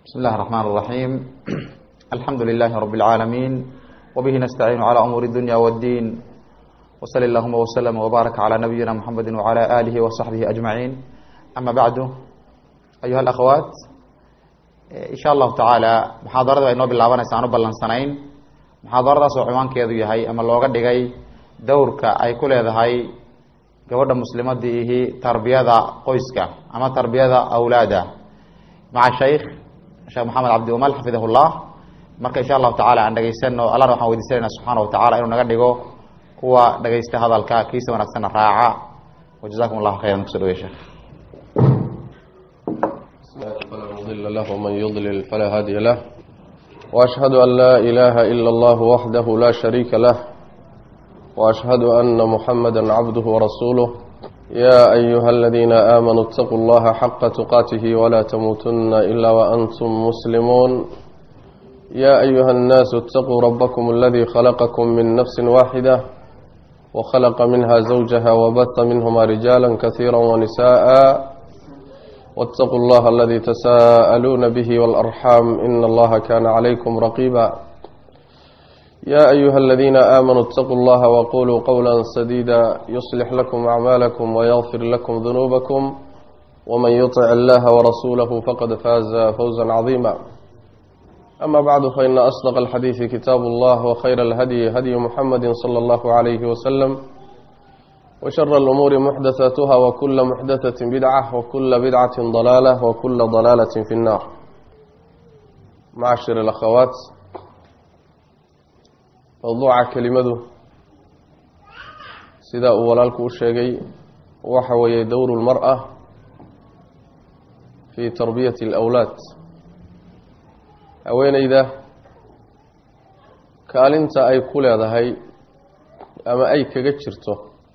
بسم الله الرحمن الرحيم الحمد لله رب العالمين وبه نستعين على أمور الدنيا والدين وصل اللهم وسلم وبارك على نبينا محمد وعلى آله وصحبه أجمعين أما بعد أيها الأخوات إن شاء الله تعالى محاضرة إنه بالله سانو بلان سنين محاضرة سوحوان كيدو يهي أما اللوغة ديغي دورك أي كل هاي gabadha muslimadii ihi tarbiyada qoyska ama tarbiyada awlaada maca shaykh sheekh maxamed cabdi umal xafidah llah marka insha allahu tacala aan dhegaysano allana waxaan weydiisanayna subxaana wa tacala inuu naga dhigo kuwa dhegaysta hadalka kiisa wanaagsanna raaca wajazakum allahu khayran kuso dhawey sheekh فلا مضل له ومن يضلل فلا هادي له وأشهد أن لا إله إلا الله وحده لا شريك له وأشهد أن محمدا عبده ورسوله يا أيها الذين آمنوا اتقوا الله حق تقاته ولا تموتن إلا وأنتم مسلمون يا أيها الناس اتقوا ربكم الذي خلقكم من نفس واحدة وخلق منها زوجها وبث منهما رجالا كثيرا ونساء واتقوا الله الذي تساءلون به والأرحام إن الله كان عليكم رقيبا يا أيها الذين آمنوا اتقوا الله وقولوا قولا سديدا يصلح لكم أعمالكم ويغفر لكم ذنوبكم ومن يطع الله ورسوله فقد فاز فوزا عظيما أما بعد فإن أصدق الحديث كتاب الله وخير الهدي هدي محمد صلى الله عليه وسلم وشر الأمور محدثاتها وكل محدثة بدعة وكل بدعة ضلالة وكل ضلالة في النار معاشر الأخوات mawduuca kelimadu sida uu walaalku u sheegay waxa weeye dowru lmar-a fii tarbiyati alawlaad haweeneyda kaalinta ay ku leedahay ama ay kaga jirto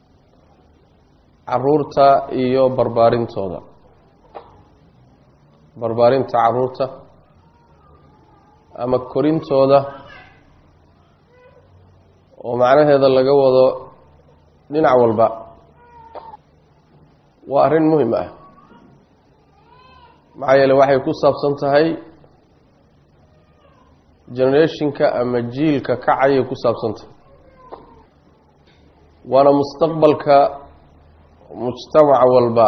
caruurta iyo barbaarintooda barbaarinta caruurta ama korintooda oo macnaheeda laga wado dhinac walba waa arrin muhim ah maxaa yeele waxay ku saabsan tahay generationka ama jiilka kacayay ku saabsan tahay waana mustaqbalka mujtamac walba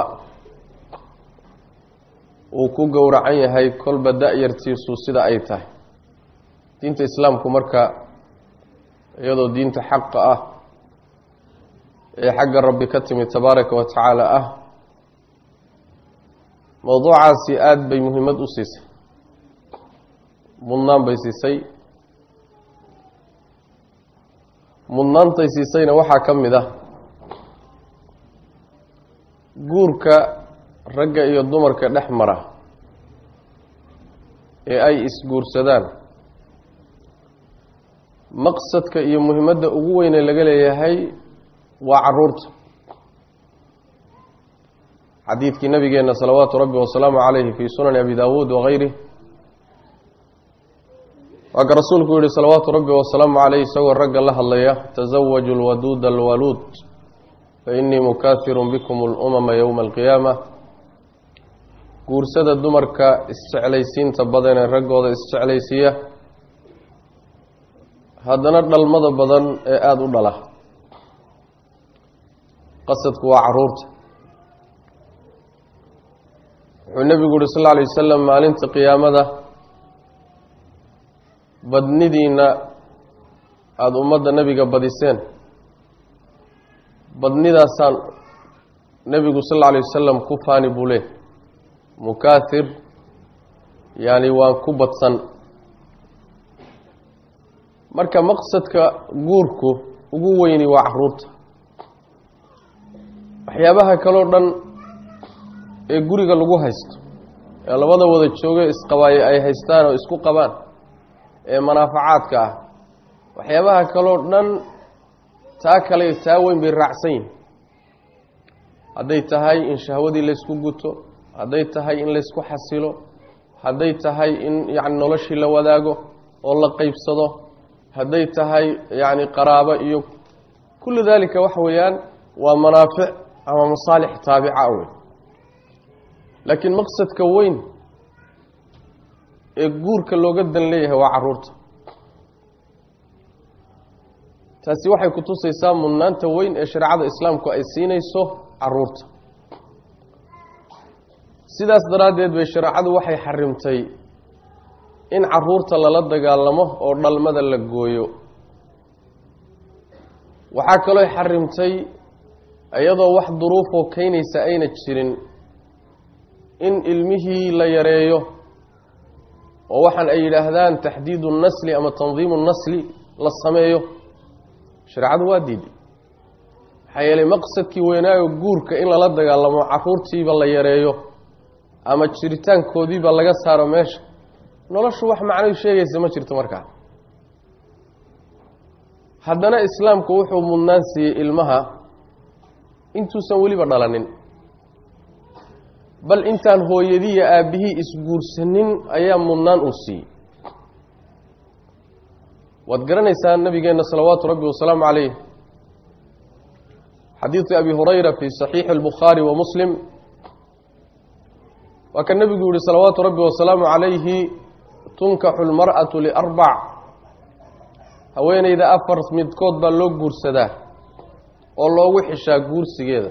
uu ku gowracan yahay kolba da-yartiisu sida ay tahay diinta islaamku marka iyadoo diinta xaqa ah ee xagga rabbi ka timid tabaaraka wa tacaala ah mowduucaasi aada bay muhiimad u siisay mudnaan bay siisay mudnaantay siisayna waxaa ka mid ah guurka ragga iyo dumarka dhex mara ee ay isguursadaan maqsadka iyo muhimadda ugu weyne laga leeyahay waa caruurta xadiidkii nabigeena salawaatu rabbi wasalaamu calayhi fii sunani abi daawuud wagayrih waa ka rasuulku yihi salawaatu rabbi wasalaamu caleyh isagoo ragga la hadlaya tasawaju lwaduuda alwaluud fainii mukaahirun bikum alumama yowma alqiyaama guursada dumarka isjeclaysiinta badan ee raggooda isjeclaysiiya haddana dhalmada badan ee aada u dhala qasadku waa caruurta wuxuu nebigu uhi sal lla alay wasalam maalinta qiyaamada badnidiina aada ummadda nebiga badiseen badnidaasaan nebigu sal alla alay wasalam ku faani buu leh mukaahir yaani waan ku badsan marka maqsadka guurku ugu weyni waa caruurta waxyaabaha kaloo dhan ee guriga lagu haysto ee labada wada jooge isqabaaye ay haystaan oo isku qabaan ee manaafacaadka ah waxyaabaha kaloo dhan taa kale taa weyn bay raacsan yihin hadday tahay in shahwadii laysku guto hadday tahay in laysku xasilo hadday tahay in yacni noloshii la wadaago oo la qeybsado hadday tahay yacni qaraabo iyo kullu daalika waxa weeyaan waa manaafic ama masaalix taabica wey laakiin maqsadka weyn ee guurka looga dan leeyahay waa caruurta taasi waxay ku tusaysaa mudnaanta weyn ee shareecada islaamku ay siinayso caruurta sidaas daraaddeed bay shareecadu waxay xarimtay in caruurta lala dagaalamo oo dhalmada la gooyo waxaa kaloo xarimtay iyadoo wax duruufoo keynaysa ayna jirin in ilmihii la yareeyo oo waxaan ay yidhaahdaan taxdiidu nasli ama tandiimu nasli la sameeyo shareecadu waa diiday maxaa yeelay maqsadkii weynaayo guurka in lala dagaalamo caruurtiiba la yareeyo ama jiritaankoodiiba laga saaro meesha noloshu wax macnay sheegaysa ma jirto markaa haddana islaamku wuxuu mudnaan siiyey ilmaha intuusan weliba dhalanin bal intaan hooyadiiyo aabbihii isguursanin ayaa mudnaan uu siiyey waad garanaysaa nabigeenna salawaatu rabbi wasalaamu calayh xadiidu abi hurayra fi saxiixi albukhaari wa muslim waa ka nebigu yihi salawaatu rabbi wasalaamu calayhi tunkaxu lmar'atu liarbac haweeneyda afar midkood baa loo guursadaa oo loogu xishaa guursigeeda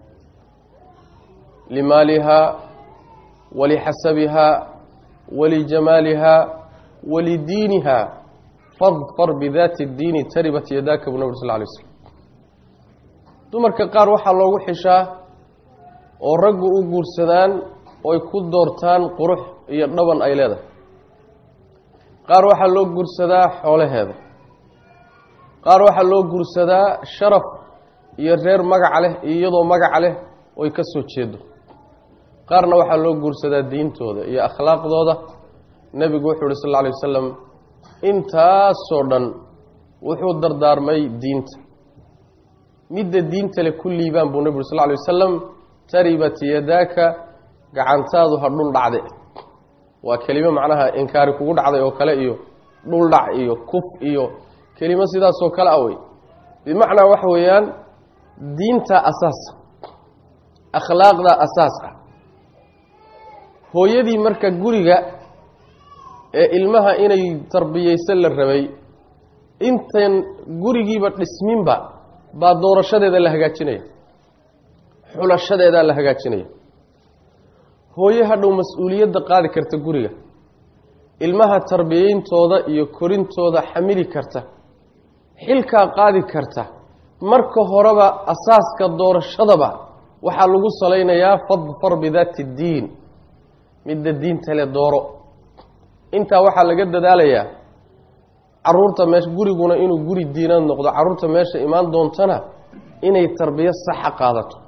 limaalihaa walixasabihaa walijamaalihaa walidiinihaa fadfar bidaati اdiini taribat yadaaka bu nabr sal lay slm dumarka qaar waxaa loogu xishaa oo raggu u guursadaan oy ku doortaan qurux iyo dhaban ay leedahay qaar waxaa loo guursadaa xoolaheeda qaar waxaa loo guursadaa sharaf iyo reer magaca leh iyo iyadoo magaca leh oy ka soo jeedo qaarna waxaa loo guursadaa diintooda iyo akhlaaqdooda nebigu wuxuu uhi sal lla alay wasalam intaasoo dhan wuxuu dardaarmay diinta midda diinta le ku liibaan buu nebigu uri sal lla alay wasalam taribat yadaaka gacantaadu ha dhul dhacde waa kelimo macnaha inkaari kugu dhacday oo kale iyo dhul dhac iyo kuf iyo kelimo sidaasoo kale ah wey bimacnaa waxa weeyaan diinta asaasa akhlaaqda asaas ah hooyadii marka guriga ee ilmaha inay tarbiyeyso la rabay intan gurigiiba dhisminba baa doorashadeeda la hagaajinaya xulashadeedaa la hagaajinaya hooye hadhow mas-uuliyadda qaadi karta guriga ilmaha tarbiyeyntooda iyo korintooda xamili karta xilkaa qaadi karta marka horeba asaaska doorashadaba waxaa lagu salaynayaa fadfar bidaati اddiin midda diinta le dooro intaa waxaa laga dadaalayaa caruurta meesha guriguna inuu guri diinaad noqdo carruurta meesha imaan doontana inay tarbiyo saxa qaadato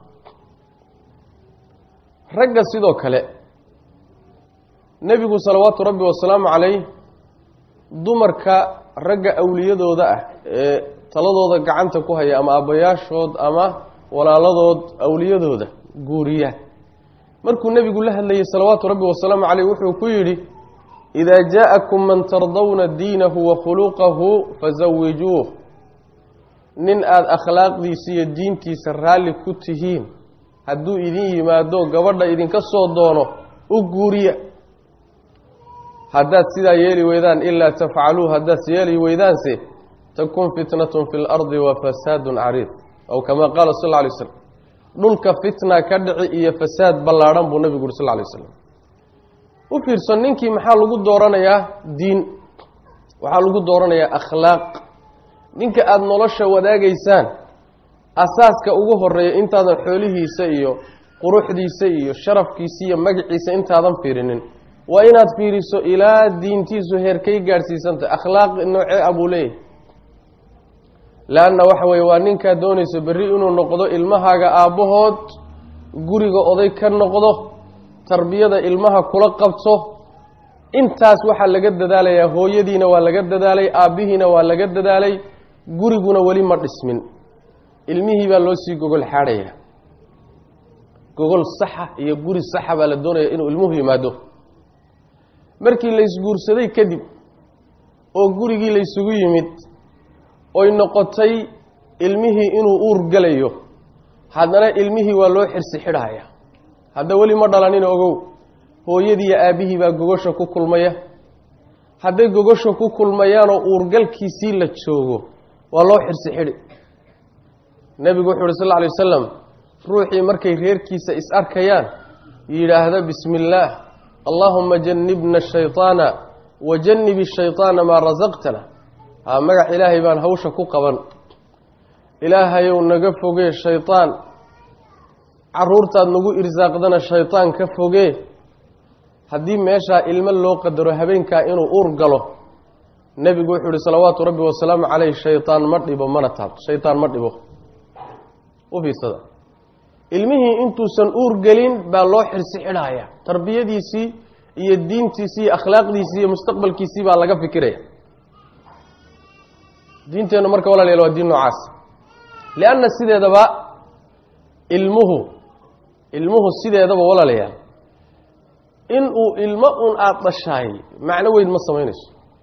ragga sidoo kale nebigu salawaatu rabbi wasalaamu calayh dumarka ragga awliyadooda ah ee taladooda gacanta ku haya ama aabbayaashood ama walaaladood awliyadooda guuriya markuu nebigu la hadlayay salawaatu rabbi wasalaamu caleyh wuxuu ku yidhi idaa jaa-akum man tardawna diinahu wa khuluqahu fasawijuuh nin aada akhlaaqdiisa iyo diintiisa raalli ku tihiin hadduu idin yimaado gabadha idinka soo doono u guuriya haddaad sidaa yeeli weydaan ilaa tafcaluu haddaad yeeli weydaanse takun fitnatun fi lardi wa fasaadun cariid aw kamaa qaala sal lla alay slam dhulka fitna ka dhici iyo fasaad ballaadhan buu nebigu uri sal lla alay slam u fiirso ninkii maxaa lagu dooranayaa diin waxaa lagu dooranayaa akhlaaq ninka aada nolosha wadaagaysaan asaaska ugu horeeya intaadan xoolihiisa iyo quruxdiisa iyo sharafkiisa iyo magaciisa intaadan fiirinin waa inaad fiiriso ilaa diintiisu heerkay gaadhsiisantahy akhlaaq noocee ah buu leeyahay leanna waxa weeye waa ninkaa doonayso berri inuu noqdo ilmahaaga aabbahood guriga oday ka noqdo tarbiyada ilmaha kula qabto intaas waxaa laga dadaalayaa hooyadiina waa laga dadaalay aabbihiina waa laga dadaalay guriguna weli ma dhismin ilmihii baa loo sii gogol xaadhaya gogol saxa iyo guri saxa baa la doonaya inuu ilmuhu yimaado markii la isguursaday kadib oo gurigii la ysugu yimid oy noqotay ilmihii inuu uur gelayo haddana ilmihii waa loo xirsi xidhaya hadda weli ma dhalanin ogow hooyadiiyo aabbihii baa gogosha ku kulmaya hadday gogosha ku kulmayaanoo uurgalkiisii la joogo waa loo xirsi xidhi nebigu wuxu uhi sal lla alay wasalam ruuxii markay reerkiisa is arkayaan yidhaahda bismi illaah allaahuma jannibna shayطaana wa jannibi shayطaana maa rasaqtana haa magac ilaahay baan hawsha ku qaban ilaahayow naga fogee shayطaan caruurtaad nagu irsaaqdana shayطaan ka fogee haddii meeshaa ilmo loo qadaro habeenkaa inuu uur galo nebigu wuxuu ihi salawaatu rabbi wasalaamu caleyh shayطaan ma dhibo mana taabto shayطaan ma dhibo u fiirsada ilmihii intuusan uur gelin baa loo xirsi xidhaaya tarbiyadiisii iyo diintiisii iyo akhlaaqdiisii iyo mustaqbalkiisii baa laga fikiraya diinteennu marka walaalayaal waa diin noocaas lianna sideedaba ilmuhu ilmuhu sideedaba walaalayaal inuu ilmo un aada dhashaay macno weyn ma samaynayso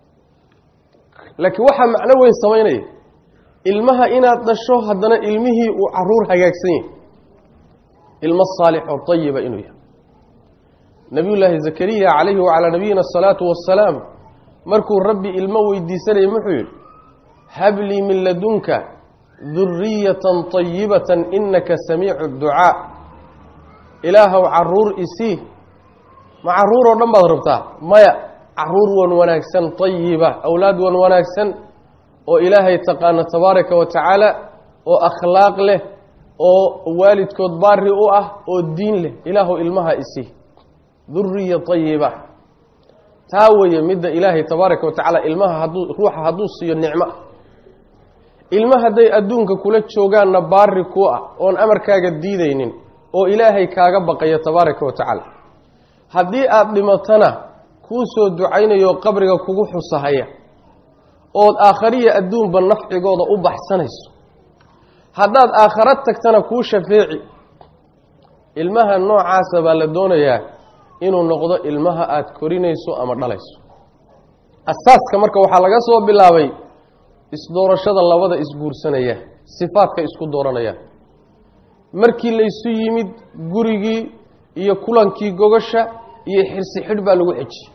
laakiin waxaa macno weyn samaynaya ilmaha inaad dhasho haddana ilmihii uu caruur hagaagsan yahay ilmo saalix oo tayiba inuu yahay nabiy llaahi zakariya calayhi wacalaa nabiyina asalaatu wassalaam markuu rabbi ilmo weydiisanayay muxuu yidhi hablii min ladunka duriyatan طayibatan inaka samiicu ducaa ilaahow caruur isii ma caruur oo dhan baad rabtaa maya caruur wan wanaagsan tayiba awlaad wan wanaagsan oo ilaahay taqaano tabaaraka wa tacaala oo akhlaaq leh oo waalidkood baari u ah oo diin leh ilaahu ilmaha isii duriya tayiba taa weeye midda ilaahay tabaaraka wa tacaala ilmaha hadduu ruuxa hadduu siiyo nicmo ilmo hadday adduunka kula joogaanna baari ku ah oon amarkaaga diidaynin oo ilaahay kaaga baqaya tabaaraka wa tacaala haddii aada dhimatana kuu soo ducaynayo qabriga kugu xusahaya ood aakhariya adduunba nafcigooda u baxsanayso haddaad aakhara tagtana kuu shafeeci ilmaha noocaasa baa la doonayaa inuu noqdo ilmaha aada korinayso ama dhalayso asaaska marka waxaa laga soo bilaabay isdoorashada labada isguursanaya sifaadka isku dooranaya markii laysu yimid gurigii iyo kulankii gogasha iyo xirsi xidh baa lagu xejiyey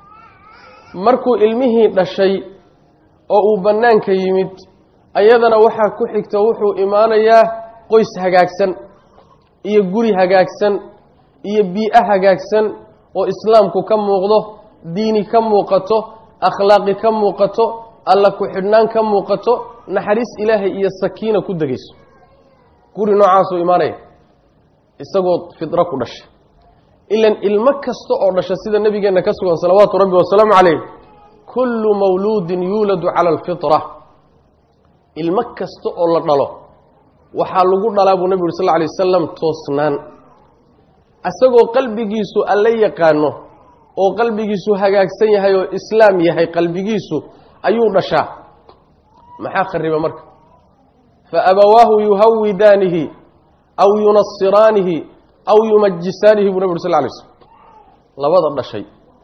markuu ilmihii dhashay oo uu bannaanka yimid ayadana waxaa ku xigta wuxuu imaanayaa qoys hagaagsan iyo guri hagaagsan iyo bii-o hagaagsan oo islaamku ka muuqdo diini ka muuqato akhlaaqi ka muuqato alla ku-xidhnaan ka muuqato naxariis ilaahay iyo sakiina ku degayso guri noocaasuu imaanaya isagoo fidro ku dhashay ilan ilmo kasta oo dhasha sida nebigeenna ka sugan salawaatu rabbi wasalaamu calayh kullu mawluudin yuuladu cala alfitra ilmo kasta oo la dhalo waxaa lagu dhalaa buu nebigu uri sal lla alay wasalam toosnaan isagoo qalbigiisu alla yaqaano oo qalbigiisu hagaagsan yahay oo islaam yahay qalbigiisu ayuu dhashaa maxaa khariba marka fa abawaahu yuhawidaanihi aw yunasiraanihi aw yumajisaanihi buu nebi uri sal lla alay slam labada dhashay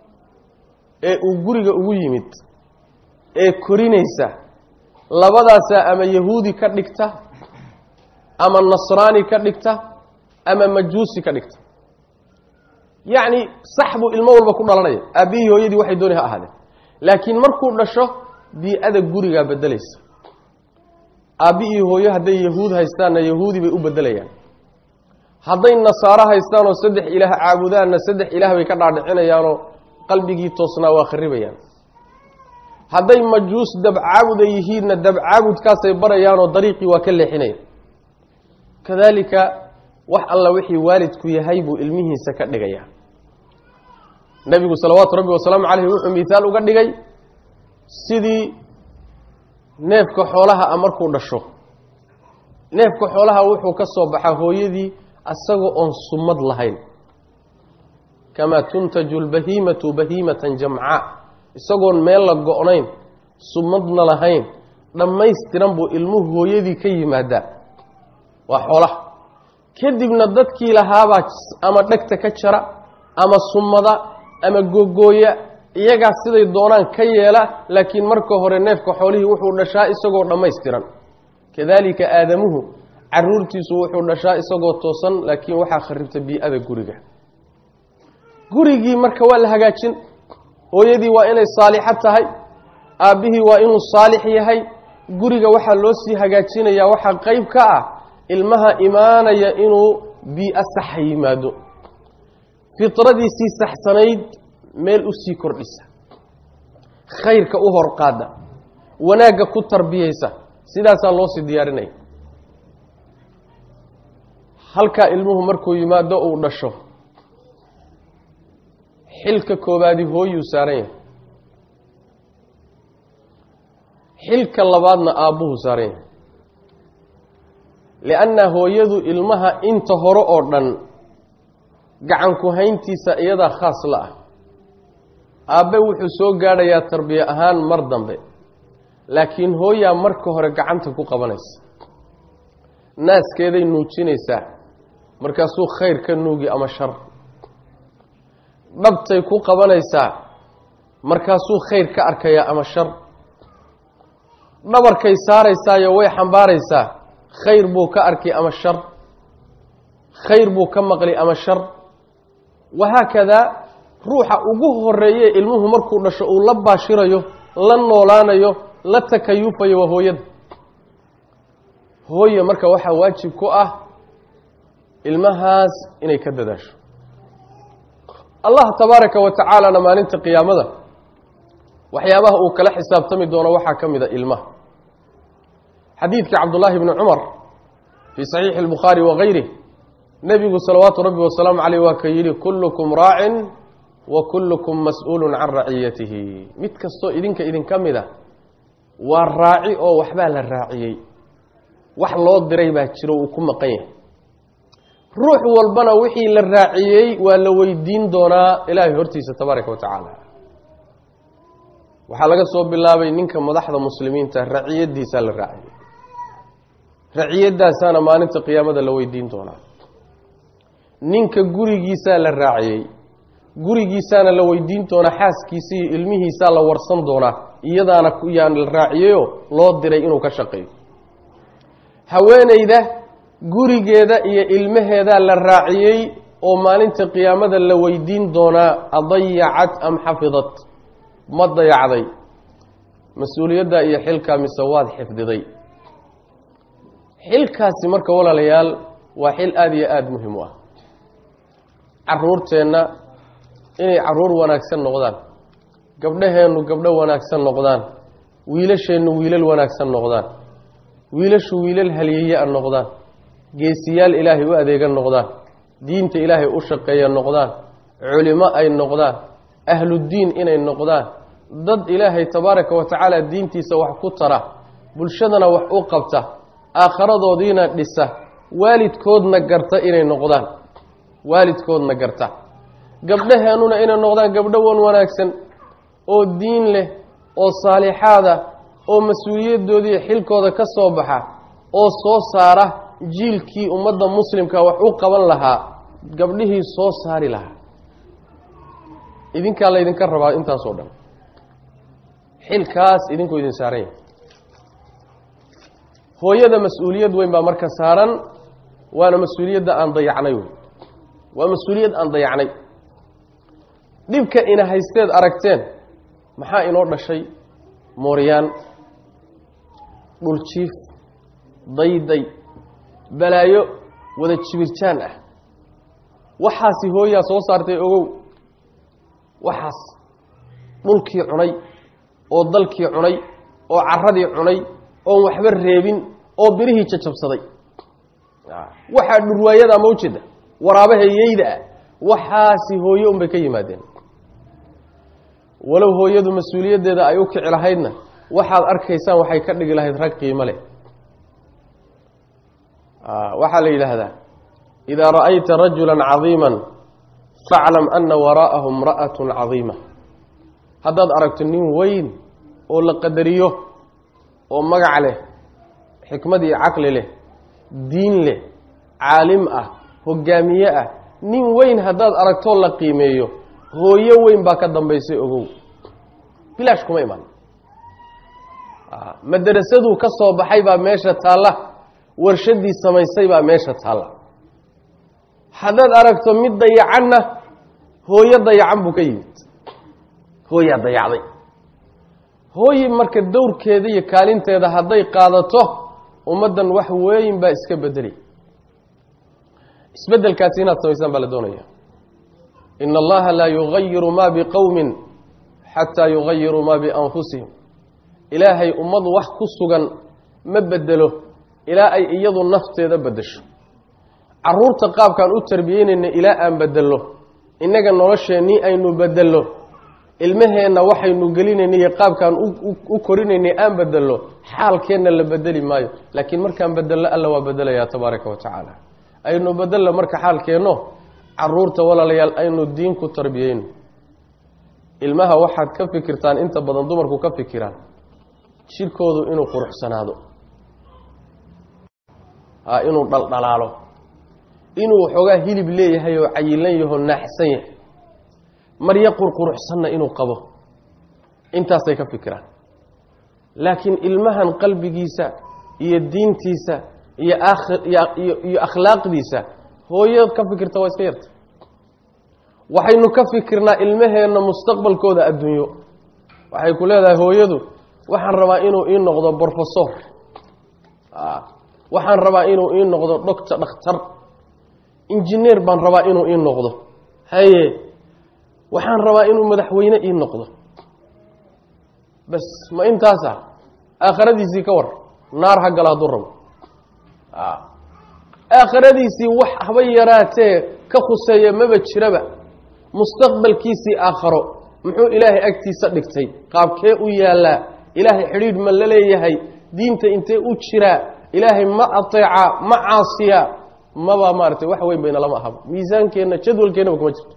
ee uu guriga ugu yimid ee korinaysa labadaasaa ama yahuudi ka dhigta ama nasraani ka dhigta ama majuusi ka dhigta yacni sax buu ilmo walba ku dhalanaya aabbihii hooyadii waxay dooni ha ahaadeen laakiin markuu dhasho bii-ada gurigaa bedelaysa aabbi iyo hooyo hadday yahuud haystaanna yahuudi bay u bedelayaan hadday nasaaro haystaanoo saddex ilaah caabudaanna saddex ilaah bay ka dhaadhicinayaanoo qalbigii toosnaa waa kharibayaan hadday majuus dabcaabuda yihiinna dabcaabudkaasay barayaanoo dariiqii waa ka leexinaya kadaalika wax alla wixii waalidku yahay buu ilmihiisa ka dhigayaa nebigu salawaatu rabbi wasalaamu caleyh wuxuu mithaal uga dhigay sidii neefka xoolaha a markuu dhasho neefka xoolaha wuxuu ka soo baxaa hooyadii isagoo oon sumad lahayn kamaa tuntaju lbahiimatu bahiimatan jamcaa isagoon meel la go-nayn sumadna lahayn dhammaystiran buu ilmuhu hooyadii ka yimaadaa waa xoolaha kadibna dadkii lahaabaa ama dhegta ka jara ama sumada ama gogooya iyagaa siday doonaan ka yeela laakiin marka hore neefka xoolihii wuxuu dhashaa isagoo dhammaystiran kadaalika aadamuhu caruurtiisu wuxuu dhashaa isagoo toosan laakiin waxaa kharibta bii-ada guriga gurigii marka waa la hagaajin hooyadii waa inay saalixo tahay aabbihii waa inuu saalix yahay guriga waxaa loo sii hagaajinayaa waxaa qeyb ka ah ilmaha imaanaya inuu bii-a saxa yimaado fitradiisii saxsanayd meel usii kordhisa khayrka u hor qaada wanaagga ku tarbiyeysa sidaasaa loo sii diyaarinaya halkaa ilmuhu markuu yimaado uu dhasho xilka koobaadi hooyuu saaran yahay xilka labaadna aabbuhu saaran yahay lianna hooyadu ilmaha inta hore oo dhan gacanku hayntiisa iyadaa khaas la ah aabbe wuxuu soo gaadhayaa tarbiye ahaan mar dambe laakiin hooyaa marka hore gacanta ku qabanaysa naaskeeday nuujinaysaa markaasuu khayr ka nuugi ama shar dhabtay ku qabanaysaa markaasuu khayr ka arkayaa ama shar dhabarkay saaraysaayo way xambaaraysaa khayr buu ka arki ama shar khayr buu ka maqli ama shar wahaakadaa ruuxa ugu horeeye ilmuhu markuu dhasho uu la baashirayo la noolaanayo la takayufayo waa hooyada hooye marka waxaa waajib ku ah ilmahaas inay ka dadaasho allah tabaaraka wa tacaalana maalinta qiyaamada waxyaabaha uu kala xisaabtami doono waxaa ka mid a ilmaha xadiidkii cabdullaahi bni cumar fii saxiixi اlbukhaari wagayrih nebigu salawaatu rabbi wasalaamu caleyh waa ka yidhi kullukum raacin wa kullukum mas-uulun can raciyatihi mid kastoo idinka idinka mid a waa raaci oo waxbaa la raaciyey wax loo diray baa jiro uu ku maqan yahay ruux walbana wixii la raaciyey waa la weydiin doonaa ilaahay hortiisa tabaaraka wa tacaala waxaa laga soo bilaabay ninka madaxda muslimiinta raciyadiisaa la raaciyey raciyadaasaana maalinta qiyaamada la weydiin doonaa ninka gurigiisaa la raaciyey gurigiisaana la weydiin doonaa xaaskiisa iyo ilmihiisaa la warsan doonaa iyadaana yaan la raaciyeyo loo diray inuu ka shaqeeyo haweeneyda gurigeeda iyo ilmaheedaa la raaciyey oo maalinta qiyaamada la weydiin doonaa adayacat am xafidat ma dayacday mas-uuliyadda iyo xilkaa mise waad xifdiday xilkaasi marka walaalayaal waa xil aada iyo aada muhim u ah caruurteenna inay caruur wanaagsan noqdaan gabdhaheennu gabdho wanaagsan noqdaan wiilasheennu wiilal wanaagsan noqdaan wiilashu wiilal halyeeya-a noqdaan geesiyaal ilaahay u adeega noqdaan diinta ilaahay u shaqeeya noqdaan culimo ay noqdaan ahluddiin inay noqdaan dad ilaahay tabaaraka wa tacaala diintiisa wax ku tara bulshadana wax u qabta aakharadoodiina dhisa waalidkoodna garta inay noqdaan waalidkoodna garta gabdhaheennuna inay noqdaan gabdho wan wanaagsan oo diin leh oo saalixaada oo mas-uuliyadoodii xilkooda ka soo baxa oo soo saara jiilkii ummadda muslimka wax u qaban lahaa gabdhihii soo saari lahaa idinkaa laydinka rabaa intaasoo dhan xilkaas idinkuu idin saaran yahay hooyada mas-uuliyad weyn baa marka saaran waana mas-uuliyadda aan dayacnay wey waa mas-uuliyad aan dayacnay dhibka ina haysteed aragteen maxaa inoo dhashay mooryaan dhuljiif dayday balaayo wada jibirjaan ah waxaasi hooyaa soo saartay ogow waxaas dhulkii cunay oo dalkii cunay oo caradii cunay oon waxba reebin oo birihii jajabsaday waxaa dhurwaayada ma ujeeda waraabaha yeyda ah waxaasi hooyo unbay ka yimaadeen walow hooyadu mas-uuliyaddeeda ay u kici lahaydna waxaad arkaysaan waxay ka dhigi lahayd rag qiimo leh waxaa la yidhaahdaa idaa ra'ayta rajula cadiima faclam ana waraa'ahu imra'at cadiima haddaad aragto nin weyn oo la qadariyo oo magac leh xikmad iyo caqli leh diin leh caalim ah hogaamiye ah nin weyn haddaad aragtoo la qiimeeyo hooyo weyn baa ka dambaysay ogow bilaash kuma iman madarasaduu ka soo baxay baa meesha taalla warshadii samaysay baa meesha taalla haddaad aragto mid dayacanna hooyo dayacan buu ka yimid hooyaa dayacday hooyi marka dowrkeeda iyo kaalinteeda hadday qaadato ummaddan wax weyn baa iska bedeli isbeddelkaasi inaad samaysaan baa la doonaya ina allaha laa yugayiru ma biqowmin xataa yugayiruu ma bianfusihim ilaahay ummadu wax ku sugan ma bedelo ilaa ay iyadu nafteeda bedesho caruurta qaabkaan u tarbiyeynayna ilaa aan bedello innaga nolosheennii aynu bedello ilmaheenna waxaynu gelinayna iyo qaabkaan u korinaynay aan bedello xaalkeenna la bedeli maayo laakiin markaan bedello alla waa bedelayaa tabaaraka wa tacaala aynu bedello marka xaalkeenno caruurta walaalayaal aynu diin ku tarbiyeyno ilmaha waxaad ka fikirtaan inta badan dumarku ka fikiraan jirkoodu inuu quruxsanaado ha inuu dhaldhalaalo inuu waxoogaa hilib leeyahay oo cayilan yaho naaxsan yahay maryo qurquruxsanna inuu qabo intaasay ka fikiraan laakiin ilmahan qalbigiisa iyo diintiisa iyo iyo akhlaaqdiisa hooyad ka fikirta waa iska yarta waxaynu ka fikirnaa ilmaheenna mustaqbalkooda adduunyo waxay ku leedahay hooyadu waxaan rabaa inuu ii noqdo brofesor waxaan rabaa inuu ii noqdo doctor dhakhtar injineer baan rabaa inuu ii noqdo haye waxaan rabaa inuu madaxweyne ii noqdo bas ma intaasa aakhiradiisii ka war naar ha gala hadduu rabo aakhiradiisii wax haba yaraatee ka khuseeya maba jiraba mustaqbalkiisii aakharo muxuu ilaahay agtiisa dhigtay qaabkee u yaallaa ilaahay xidhiidh ma la leeyahay diinta intee u jiraa ilaahay ma ateecaa ma caasiyaa maba maaratay wax weyn bayna lama ahaba miisaankeenna jadwalkeennaba kuma jirto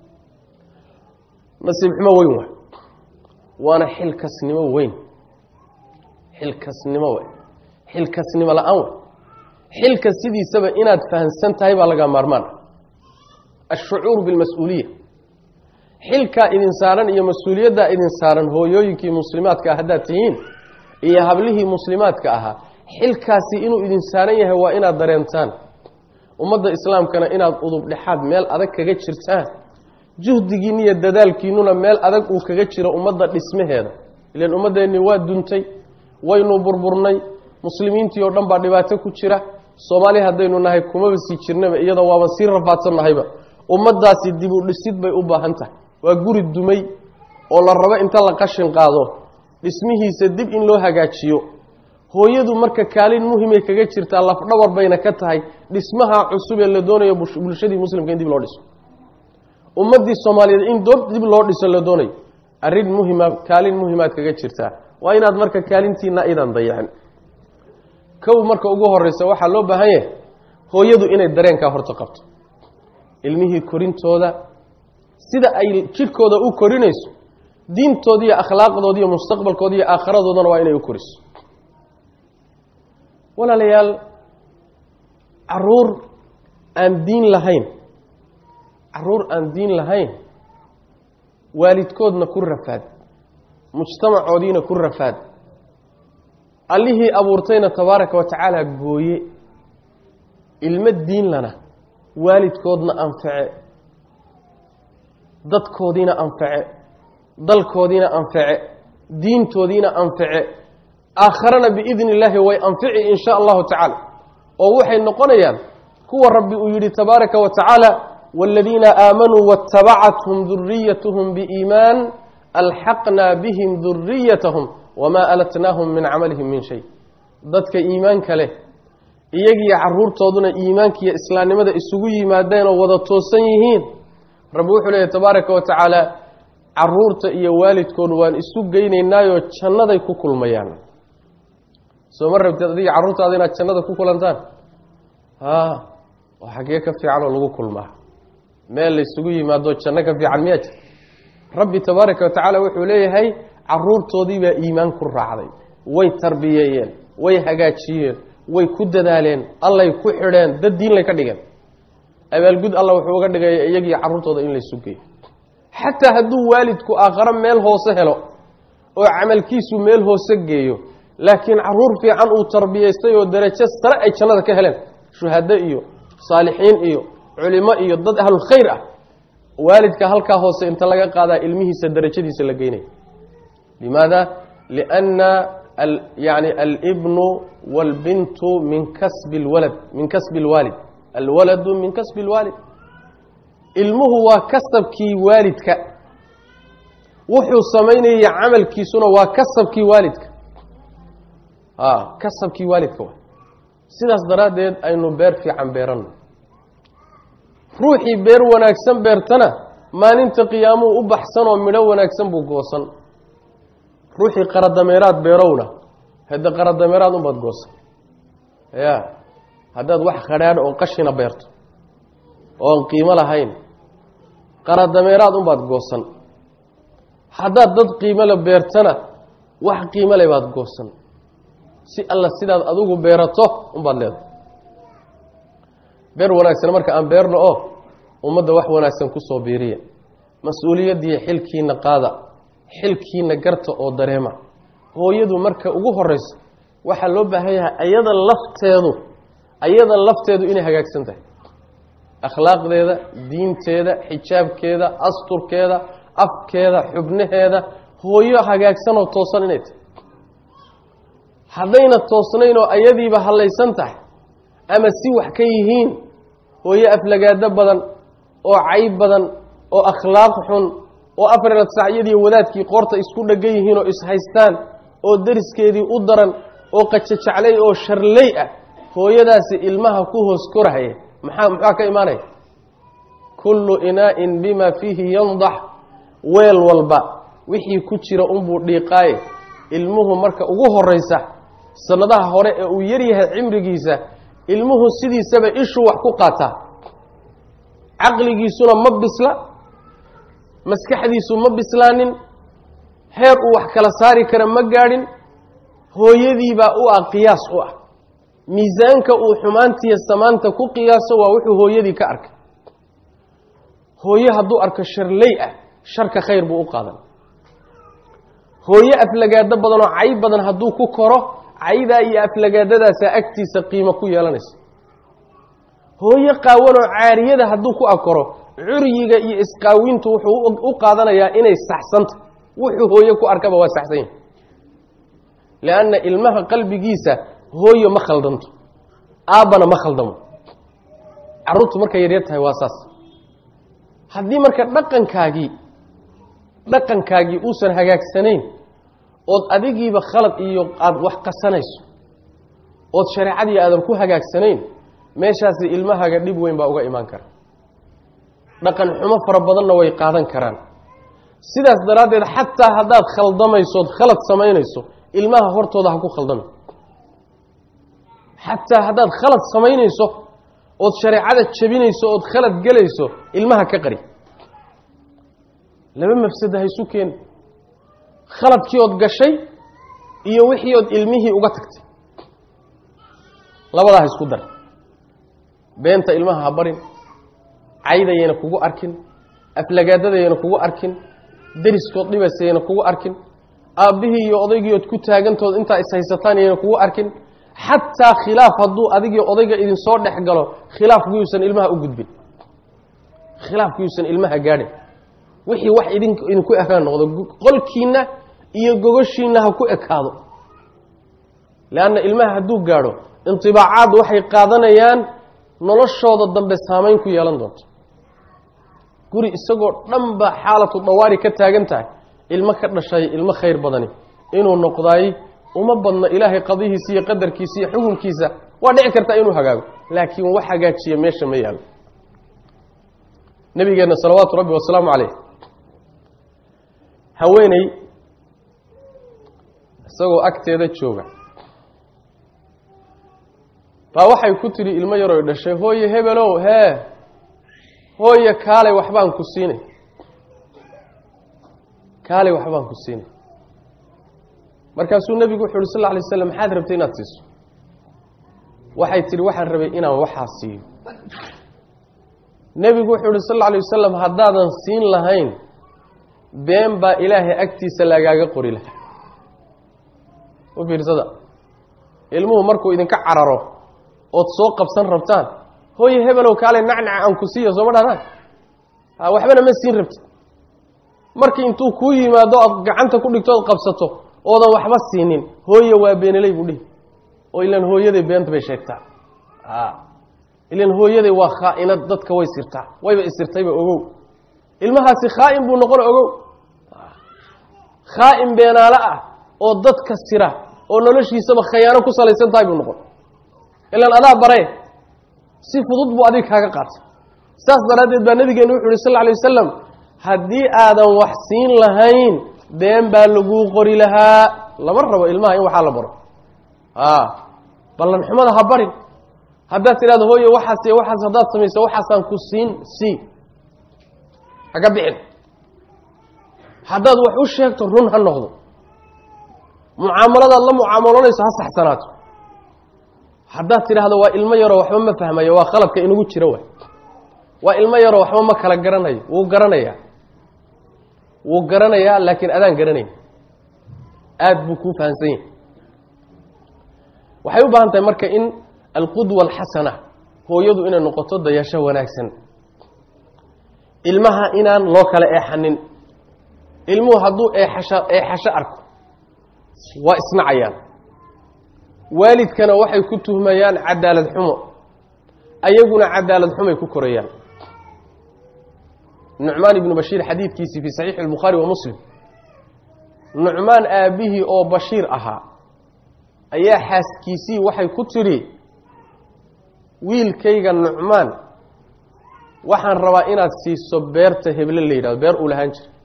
nasiib xumo weyn waay waana xilkasnimo weyn xilkasnimo wey xilkasnimo la-aan wey xilka sidiisaba inaad fahamsan tahay baa laga maarmaan ashucuur bilmas-uuliya xilkaa idin saaran iyo mas-uuliyaddaa idin saaran hooyooyinkii muslimaadka ah haddaad tihiin iyo hablihii muslimaadka ahaa xilkaasi inuu idin saaran yahay waa inaad dareentaan ummadda islaamkana inaad udub dhexaad meel adag kaga jirtaan juhdigiinna iyo dadaalkiinnuna meel adag uu kaga jiro ummadda dhismaheeda ilan ummaddeennii waa duntay waynu burburnay muslimiintii oo dhan baa dhibaato ku jira soomaali haddaynu nahay kumaba sii jirnaba iyadoo waaba sii rafaadsannahayba ummaddaasi dib u dhisid bay u baahan tahay waa guri dumay oo la rabo inta la qashin qaado dhismihiisa dib in loo hagaajiyo hooyadu marka kaalin muhimay kaga jirtaa lafdhabar bayna ka tahay dhismaha cusub ee la doonayo bulshadii muslimka in dib loo dhiso ummaddii soomaaliyeed in dib loo dhiso la doonayo arrin muhima kaalin muhimaad kaga jirtaa waa inaad marka kaalintiina idan dayacin kow marka ugu horeysa waxaa loo baahan yahay hooyadu inay dareenkaa horta qabto ilmihii korintooda sida ay jidhkooda u korinayso diintooda iyo akhlaaqdooda iyo mustaqbalkooda iyo aakhiradoodana waa inay u koriso walaalayaal caruur aan diin lahayn caruur aan diin lahayn waalidkoodna ku rafaad mujtamacoodiina ku rafaad allihii abuurtayna tabaaraka wa tacaala gooye ilmo diin lana waalidkoodna anface dadkoodiina anface dalkoodiina anface diintoodiina anface aakharana biidni illaahi way anfici in sha allahu tacaala oo waxay noqonayaan kuwa rabbi uu yidhi tabaaraka wa tacaala waaladiina aamanuu waatabacathum duriyatuhum biiimaan alxaqnaa bihim duriyatahum wamaa alatnaahum min camalihim min shay dadka iimaanka leh iyagiiyo caruurtooduna iimaankiiyo islaamnimada isugu yimaadeen oo wada toosan yihiin rabbi wuxuu leeyahy tabaaraka wa tacaala caruurta iyo waalidkood waan isu geynaynaayoo jannaday ku kulmayaan soo ma rabteed adiga carruurtaada inaad jannada ku kulantaan a oo xaggee ka fiican oo lagu kulmaa meel laysugu yimaado janno ka fiican miyaa jir rabbi tabaaraka wa tacaala wuxuu leeyahay caruurtoodiibaa iimaan ku raacday way tarbiyeeyeen way hagaajiyeen way ku dadaaleen allay ku xidheen dad diinlay ka dhigeen abaalgud alla wuxuu uga dhigaya iyagiiyo carruurtooda in laysu geeyo xataa hadduu waalidku aakharo meel hoose helo oo camalkiisu meel hoose geeyo laakiin caruur fiican uu tarbiyaystay oo darajo sare ay jannada ka heleen shuhado iyo saalixiin iyo culimo iyo dad ahlulkhayr ah waalidka halkaa hoose inta laga qaadaa ilmihiisa darajadiisa la geynaya limaada lianna yani alibnu wاlbintu min kasbi اlwalad min kasbi اlwaalid alwaladu min kasbi اlwaalid ilmuhu waa kasabkii waalidka wuxuu samaynaya camalkiisuna waa kasabkii waalidka a kasabkii waalidka wa sidaas daraaddeed aynu beer fiican beeranno ruuxii beer wanaagsan beertana maalinta qiyaamuhu u baxsan oo midho wanaagsan buu goosan ruuxii qaradameeraad beerowna hadda qaradameeraad unbaad goosan ya haddaad wax khadhaadh oo qashina beerto oon qiimo lahayn qaradameeraad unbaad goosan haddaad dad qiimo le beertana wax qiimo le baad goosan si alla sidaad adigu beerato unbaad leedahay beer wanaagsan marka aan beerno oo ummadda wax wanaagsan kusoo biiriya mas-uuliyaddiiyo xilkiina qaada xilkiina garta oo dareema hooyadu marka ugu horeyso waxaa loo baahan yahay ayada lafteedu ayada lafteedu inay hagaagsan tahay akhlaaqdeeda diinteeda xijaabkeeda asturkeeda afkeeda xubnaheeda hooyo hagaagsan oo toosan inay tahay haddayna toosnayn oo ayadiiba hallaysan tahay ama si wax ka yihiin hooyo aflagaado badan oo cayb badan oo akhlaaq xun oo afreed sacyadiiyo wadaadkii qoorta isku dhegan yihiin oo ishaystaan oo deriskeedii u daran oo qajajaclay oo sharley ah hooyadaasi ilmaha ku hoos korhaya maxaa muxaa ka imaanaya kullu inaa'in bima fiihi yandax weel walba wixii ku jira unbuu dhiiqaaye ilmuhu marka ugu horeysa sanadaha hore ee uu yaryahay cimrigiisa ilmuhu sidiisaba ishuu wax ku qaataa caqligiisuna ma bisla maskaxdiisu ma bislaanin heer uu wax kala saari kara ma gaadhin hooyadiibaa u ah qiyaas u ah miisaanka uu xumaantiiyo samaanta ku qiyaaso waa wuxuu hooyadii ka arkay hooye hadduu arko sharley ah sharka khayr buu u qaadan hooye aflagaado badan oo cay badan hadduu ku koro caydaa iyo aflagaadadaasaa agtiisa qiimo ku yeelanaysa hooye qaawanoo caariyada hadduu ku akoro curyiga iyo isqaawintu wuxuu u qaadanayaa inay saxsanta wuxuu hooye ku arkaba waa saxsan yahay lianna ilmaha qalbigiisa hooyo ma khaldanto aabbana ma khaldamo carruurtu markay yaryar tahay waa saas haddii marka dhaqankaagii dhaqankaagii uusan hagaagsanayn ood adigiiba khalad iyo aada wax qasanayso ood shareecadii aadan ku hagaagsanayn meeshaasi ilmahaaga dhib weyn baa uga imaan kara dhaqan xumo fara badanna way qaadan karaan sidaas daraaddeed xataa haddaad khaldamayso ood khalad samaynayso ilmaha hortooda ha ku khaldami xataa haddaad khalad samaynayso ood shareecada jebinayso ood khalad gelayso ilmaha ka qari laba mafsada ha isu keeni khaladkii ood gashay iyo wixii ood ilmihii uga tagtay labadaa ha isku dar beenta ilmaha ha barin caydayayna kugu arkin aflagaadadayayna kugu arkin deriskood dhibaysayayna kugu arkin aabbihii iyo odaygiiood ku taagantood intaa ishaysataan yayna kugu arkin xataa khilaaf hadduu adigii odayga idinsoo dhex galo khilaafkuyuusan ilmaha u gudbin khilaafkuyuusan ilmaha gaadhin wixii wax idin idinku ekaan noqdo qolkiinna iyo gogoshiinna ha ku ekaado leanna ilmaha hadduu gaadho intibaacaad waxay qaadanayaan noloshooda dambe saamayn ku yeelan doonto guri isagoo dhan ba xaalatu dawaari ka taagan tahay ilmo ka dhashay ilmo khayr badani inuu noqdaay uma badno ilaahay qadihiisa iyo qadarkiisa iyo xukunkiisa waa dhici kartaa inuu hagaago laakiin wax hagaajiya meesha ma yaalo nabigeenna salawaatu rabbi wasalaamu caleyh haweeney isagoo agteeda jooga baa waxay ku tidhi ilmo yaroy dhashay hooye hebelow hee hooye kaalay waxbaan ku siinay kaalay waxbaan ku siinay markaasuu nebigu wuxu uhi sal lla alay slam maxaad rabtay inaad siiso waxay tidhi waxaan rabay inaan waxaa siiyo nebigu wuxuu uhi sal alla alay wasalam haddaadan siin lahayn been baa ilaahay agtiisa lagaaga qori lahaa u fiirsada ilmuhu markuu idinka cararo ood soo qabsan rabtaan hooye hebelow kaalay nacnaca aan ku siiyo sooma dhahnaan waxbana ma siin rabtid markii intuu kuu yimaado aad gacanta ku dhigto ood qabsato oodan waxba siinin hooye waa beenaley buu dhihi oo ilan hooyaday beenta bay sheegtaa ilan hooyaday waa khaa-inad dadka way sirtaa wayba isirtayba ogow ilmahaasi khaa-in buu noqon ogow khaa-in beenaale ah oo dadka sira oo noloshiisaba khayaano ku salaysan tahay buu noqon ilan adaa baree si fudud buu adig kaaga qaatay saas daraaddeed baa nabigeenu wuxu uhi sal lla alay wasalam haddii aadan wax siin lahayn been baa laguu qori lahaa lama rabo ilmaha in waxaa la baro a ballanxumada ha barin haddaad tidhahdo hooye waxaas iyo waxaas haddaad samayso waxaasaan ku siin si haga bixin haddaad wax u sheegto run ha noqdo mucaamaladaad la mucaamaloonayso ha saxsanaato haddaad tidhaahdo waa ilmo yaroo waxba ma fahmayo waa qalabka inagu jiro waay waa ilmo yaroo waxba ma kala garanayo wuu garanayaa wuu garanayaa laakiin adaan garanayn aada buu kuu fahamsan yahay waxay u baahan tahay marka in alqudwa alxasana hooyadu inay noqoto dayasho wanaagsan ilmaha inaan loo kala eexanin ilmuhu hadduu eexasho eexasho arko waa isnacayaan waalidkana waxay ku tuhmayaan cadaalad xumo ayaguna cadaalad xumay ku korayaan nucmaan ibnu bashiir xadiidkiisii fii saxiixi albukhaari wa muslim nucmaan aabbihii oo bashiir ahaa ayaa xaaskiisii waxay ku tidhi wiilkayga nucmaan waxaan rabaa inaad siiso beerta heble la yidhahdo beer uu lahaan jira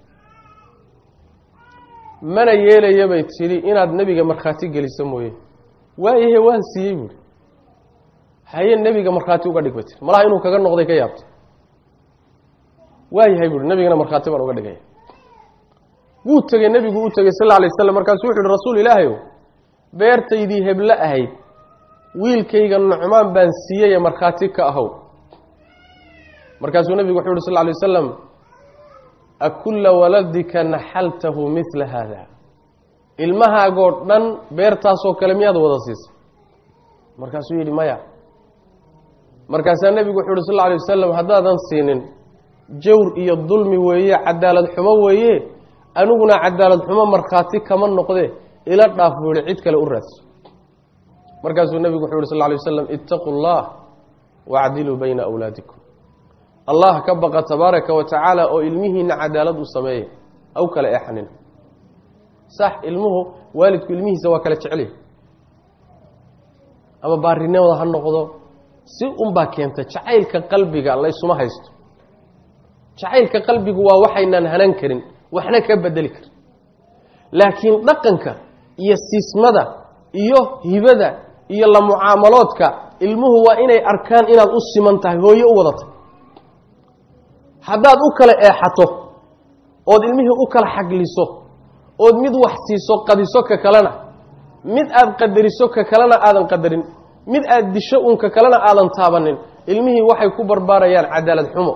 mana yeelaya bay tidhi inaad nebiga markhaati geliso mooye waayahe waan siiyey buuhi haye nebiga markhaati uga dhig bay tiri malaha inuu kaga noqday ka yaabtay waayahay buuhi nebigana markhaati baan uga dhigaya wuu tegey nebigu u tegey sal lla alay waslam markaasuu wuxu uhi rasuul ilaahayow beertaydii heblo ahayd wiilkayga nucmaan baan siiyeye markhaati ka ahow markaasuu nebigu wuxuu uhi sal lla alay wasalam akulla waladika naxaltahu midla haada ilmahaagoo dhan beertaasoo kale miyaad wada siisay markaasuu yidhi maya markaasaa nebigu wuxuu uhi sal lla alay wasalam haddaadan siinin jawr iyo dulmi weeye cadaalad xumo weeye aniguna cadaalad xumo markhaati kama noqde ila dhaaf buu yihi cid kale u raadso markaasuu nebigu wuxuu yhi sal lla alay wasalam ittaquu llah wacdiluu bayna awlaadikum allah ka baqa tabaaraka wa tacaala oo ilmihiina cadaalad u sameeya aw kala eexanin sax ilmuhu waalidku ilmihiisa waa kala jecelyahy ama baarinimada ha noqdo si unbaa keenta jacaylka qalbiga laysuma haysto jacaylka qalbigu waa waxaynaan hanan karin waxna ka bedeli karin laakiin dhaqanka iyo siismada iyo hibada iyo la mucaamaloodka ilmuhu waa inay arkaan inaad u siman tahay hooye u wadatay haddaad u kala eexato ood ilmihii u kala xagliso ood mid wax siiso qadiso ka kalena mid aad qadariso ka kalena aadan qadarin mid aad disho uun ka kalena aadan taabanin ilmihii waxay ku barbaarayaan cadaalad xumo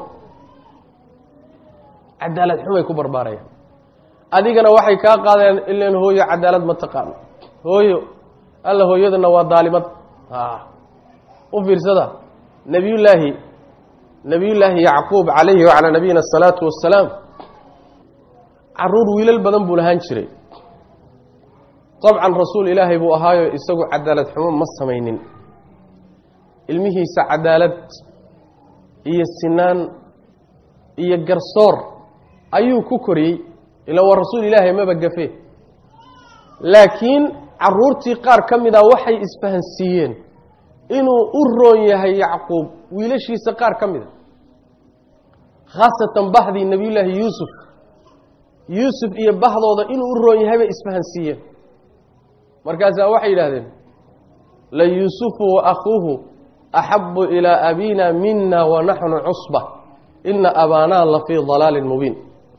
cadaalad xumay ku barbaarayaan adigana waxay kaa qaadayaan ilan hooyo cadaalad ma taqaano hooyo alla hooyadana waa daalimad u fiirsada nabiyullaahi nabiyullaahi yacquub calayhi wacalaa nabiyina asalaatu wassalaam caruur wiilal badan buu lahaan jiray dabcan rasuul ilaahay buu ahaayo isagu cadaalad xumo ma samaynin ilmihiisa cadaalad iyo sinaan iyo garsoor ayuu ku koriyey ila waa rasuul ilaahay maba gafe laakiin caruurtii qaar ka mid a waxay isfahansiiyeen inuu u roon yahay yacquub wiilashiisa qaar ka mid a khaasatan bahdii nebiyullaahi yuusuf yuusuf iyo bahdooda inuu u roon yahay bay isfahansiiyeen markaasaa waxay yidhahdeen la yuusufu wa akuuhu axabu ilaa abina mina wa naxnu cusba ina abaanaa la fii dalaalin mubiin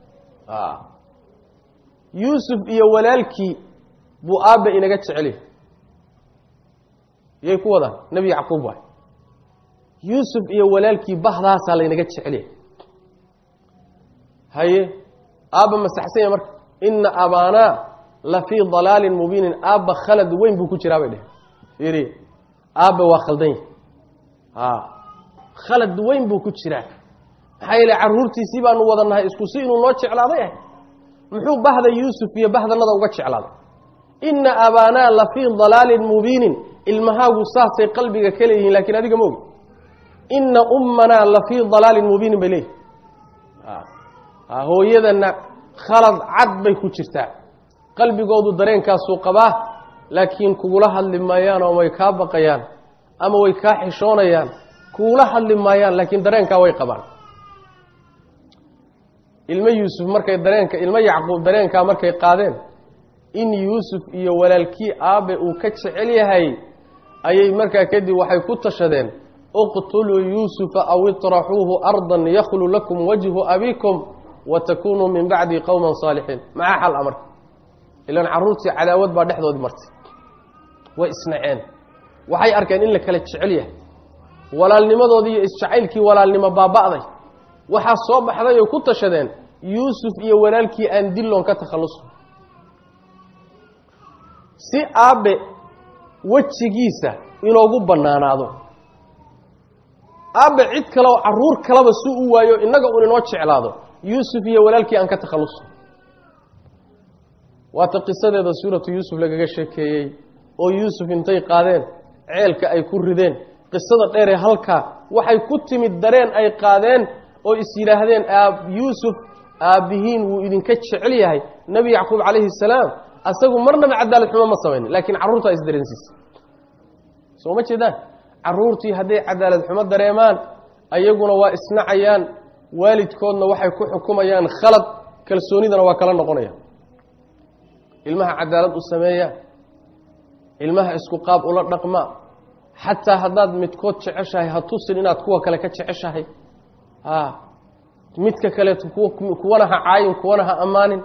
yuusuf iyo walaalkii buu aabba inaga jecel yahay yay ku wadaan nebi yacquub waay yuusuf iyo walaalkii bahdaasaa laynaga jecel yahay haye aabba masaxsan yahy marka ina abaanaa la fii dalaalin mubiinin aabba khalad weyn buu ku jiraa bay dheh fiiri aabba waa khaldan yahy a khalad weyn buu ku jiraa maxaa yeele carruurtiisii baanu wadannahay isku si inuu noo jeclaaday ah muxuu bahda yuusuf iyo bahdanada uga jeclaaday inna abaanaa la fii dalaalin mubiinin ilmahaagu saasay qalbiga ka leeyihiin lakiin adiga ma ogi inna ummanaa la fii dalaalin mubiinin bay leeyihin hooyadana khalad cad bay ku jirtaa qalbigoodu dareenkaasuu qabaa laakiin kugula hadli maayaan oo way kaa baqayaan ama way kaa xishoonayaan kugula hadli maayaan laakiin dareenkaa way qabaan ilmo yuusuf markay dareenka ilmo yacquub dareenkaa markay qaadeen in yuusuf iyo walaalkii aabe uu ka jecel yahay ayay markaa kadib waxay ku tashadeen uqtuluu yuusufa aw iطraxuuhu ardan yakhlu lakum wajhu abikum watakunuu min bacdi qowma saalixiin maxaa xal a marka ilaan carruurtii cadaawad baa dhexdoodii martay way isnaceen waxay arkeen in la kala jecel yahay walaalnimadoodii iyo isjacaylkii walaalnimo baaba'day waxaa soo baxday oy ku tashadeen yuusuf iyo walaalkii aan dilloon ka takhalluso si aabe wejigiisa inoogu bannaanaado aabe cid kale oo carruur kaleba si u waayo innaga un inoo jeclaado yuusuf iyo walaalkii aan ka takhalluso waata qisadeeda suuratu yuusuf lagaga sheekeeyey oo yuusuf intay qaadeen ceelka ay ku rideen qisada dheeree halkaa waxay ku timid dareen ay qaadeen oo is yidhaahdeen aab yuusuf aabbihiin wuu idinka jecel yahay nebi yacquub calayhi salaam asagu marnaba cadaalad xumo ma samaynin laakiin carruurtaa isdareensiisa soo ma jeedaan carruurtii hadday cadaalad xumo dareemaan ayaguna waa isnacayaan waalidkoodna waxay ku xukumayaan khalad kalsoonidana waa kala noqonayaan ilmaha cadaalad u sameeya ilmaha isku qaab ula dhaqma xataa haddaad midkood jeceshahay ha tusin inaad kuwa kale ka jeceshahay a midka kaleeto kuwana ha caayin kuwana ha ammaanin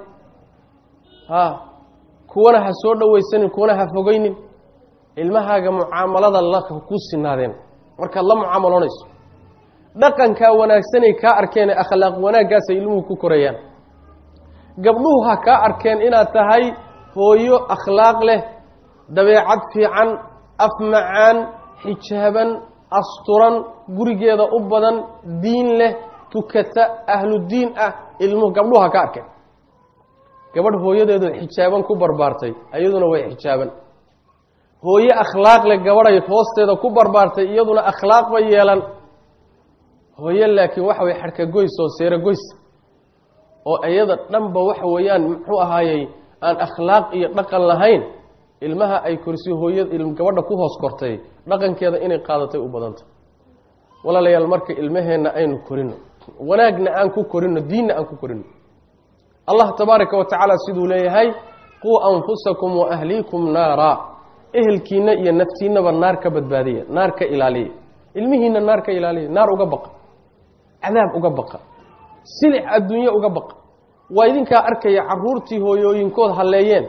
a kuwana ha soo dhowaysanin kuwana ha fogeynin ilmahaaga mucaamalada la ku sinaadeen markaad la mucaamaloonayso dhaqankaa wanaagsanay kaa arkeenee akhlaaq wanaaggaasay ilmuhu ku korayaan gabdhuhu ha kaa arkeen inaad tahay hooyo akhlaaq leh dabeecad fiican af macaan xijaaban asturan gurigeeda u badan diin leh tukata ahlu diin ah ilmuhu gabdhuhu ha ka arkeen gabadh hooyadeedu xijaaban ku barbaartay iyaduna way xijaaban hooye akhlaaq leh gabadhay hoosteeda ku barbaartay iyaduna akhlaaq bay yeelan hooye laakiin waxa way xadhka goys oo seero goys oo iyada dhanba waxa weeyaan muxuu ahaayey aan akhlaaq iyo dhaqan lahayn ilmaha ay korsi hooya gabadha ku hoos kortay dhaqankeeda inay qaadatay u badanta walaalayaal marka ilmaheenna aynu korino wanaagna aan ku korino diinna aan ku korino allah tabaaraka wa tacaala siduu leeyahay quu anfusakum wa ahliikum naara ehelkiina iyo naftiinaba naar ka badbaadiya naar ka ilaaliya ilmihiina naar ka ilaaliya naar uga baqa cadaab uga baqa silic adduunye uga baqa waa idinkaa arkaya caruurtii hooyooyinkood halleeyeen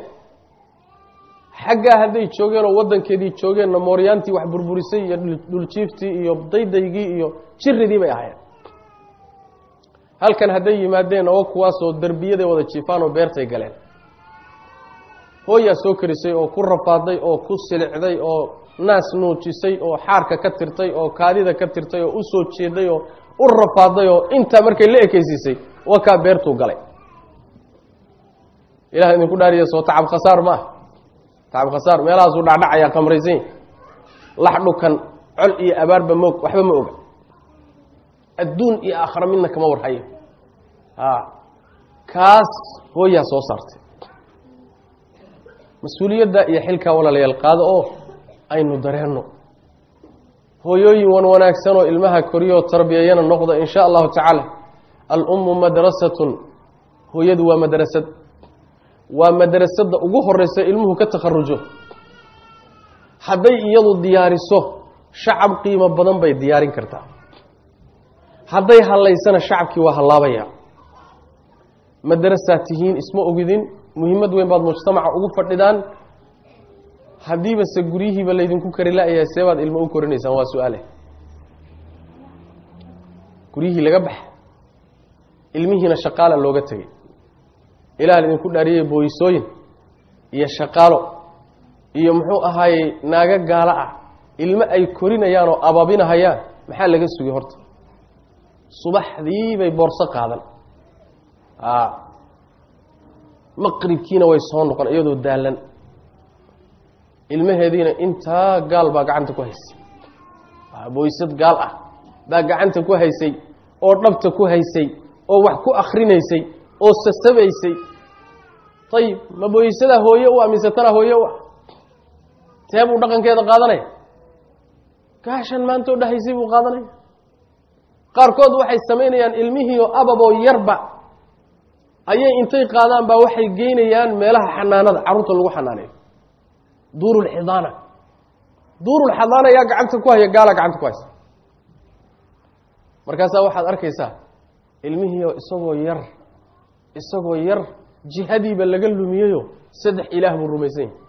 xaggaa hadday joogeen oo waddankeedii joogeenna mooryaantii wax burburisay iyo dhuljiiftii iyo daydaygii iyo jiridii bay ahaayeen halkan hadday yimaadeen oo kuwaasoo derbiyaday wada jiifaan oo beertay galeen hooyaa soo karisay oo ku rafaaday oo ku silicday oo naas nuujisay oo xaarka ka tirtay oo kaadida ka tirtay oo u soo jeeday oo u rafaaday oo intaa markay la ekeysiisay wakaa beertuu galay ilah idinku dhaariya soo tacab khasaar ma ah tacab khasaar meelahaasuu dhacdhacayaa qamraysan lax dhukan col iyo abaarba moog waxba ma oga adduun iyo aakhara midna kama warhayo a kaas hooyaa soo saartay mas-uuliyadda iyo xilkaa walaalayaal qaado oo aynu dareenno hooyooyin wan wanaagsan oo ilmaha koriyoo tarbiyayana noqda in sha allahu tacaala alummu madrasatun hooyadu waa madrasad waa madrasadda ugu horeysa ilmuhu ka takharujo hadday iyadu diyaariso shacab qiimo badan bay diyaarin kartaa hadday hallaysana shacabkii waa hallaabaya madrasaad tihiin isma ogidin muhiimad weyn baad mujtamaca ugu fadhidaan haddiiba se guryihiiba laydinku kari la-yahay see baad ilmo u korinaysaan waa su-aale guryihii laga baxa ilmihiina shaqaala looga tegay ilaah laydinku dhaariyey booysooyin iyo shaqaalo iyo muxuu ahaayey naago gaalo ah ilmo ay korinayaan oo ababinahayaan maxaa laga sugay horta subaxdii bay boorso qaadan maqribkiina way soo noqon iyadoo daalan ilmaheediina intaa gaal baa gacanta ku haysay booysad gaal ah baa gacanta ku haysay oo dhabta ku haysay oo wax ku akrinaysay oo sasabaysay ayib ma booysadaa hooye u ah mise tana hooye u ah tee buu dhaqankeeda qaadanaya gaashan maantoo dhahaysay buu qaadanaya qaarkood waxay samaynayaan ilmihiioo ababoo yarba ayay intay qaadaan baa waxay geynayaan meelaha xanaanada carruurta lagu xanaaneeyo duurulxidaana duurulxidaana yaa gacanta ku haya gaala gacanta ku haysa markaasaa waxaad arkaysaa ilmihiioo isagoo yar isagoo yar jihadiiba laga lumiyeyo saddex ilaah buu rumaysan yahay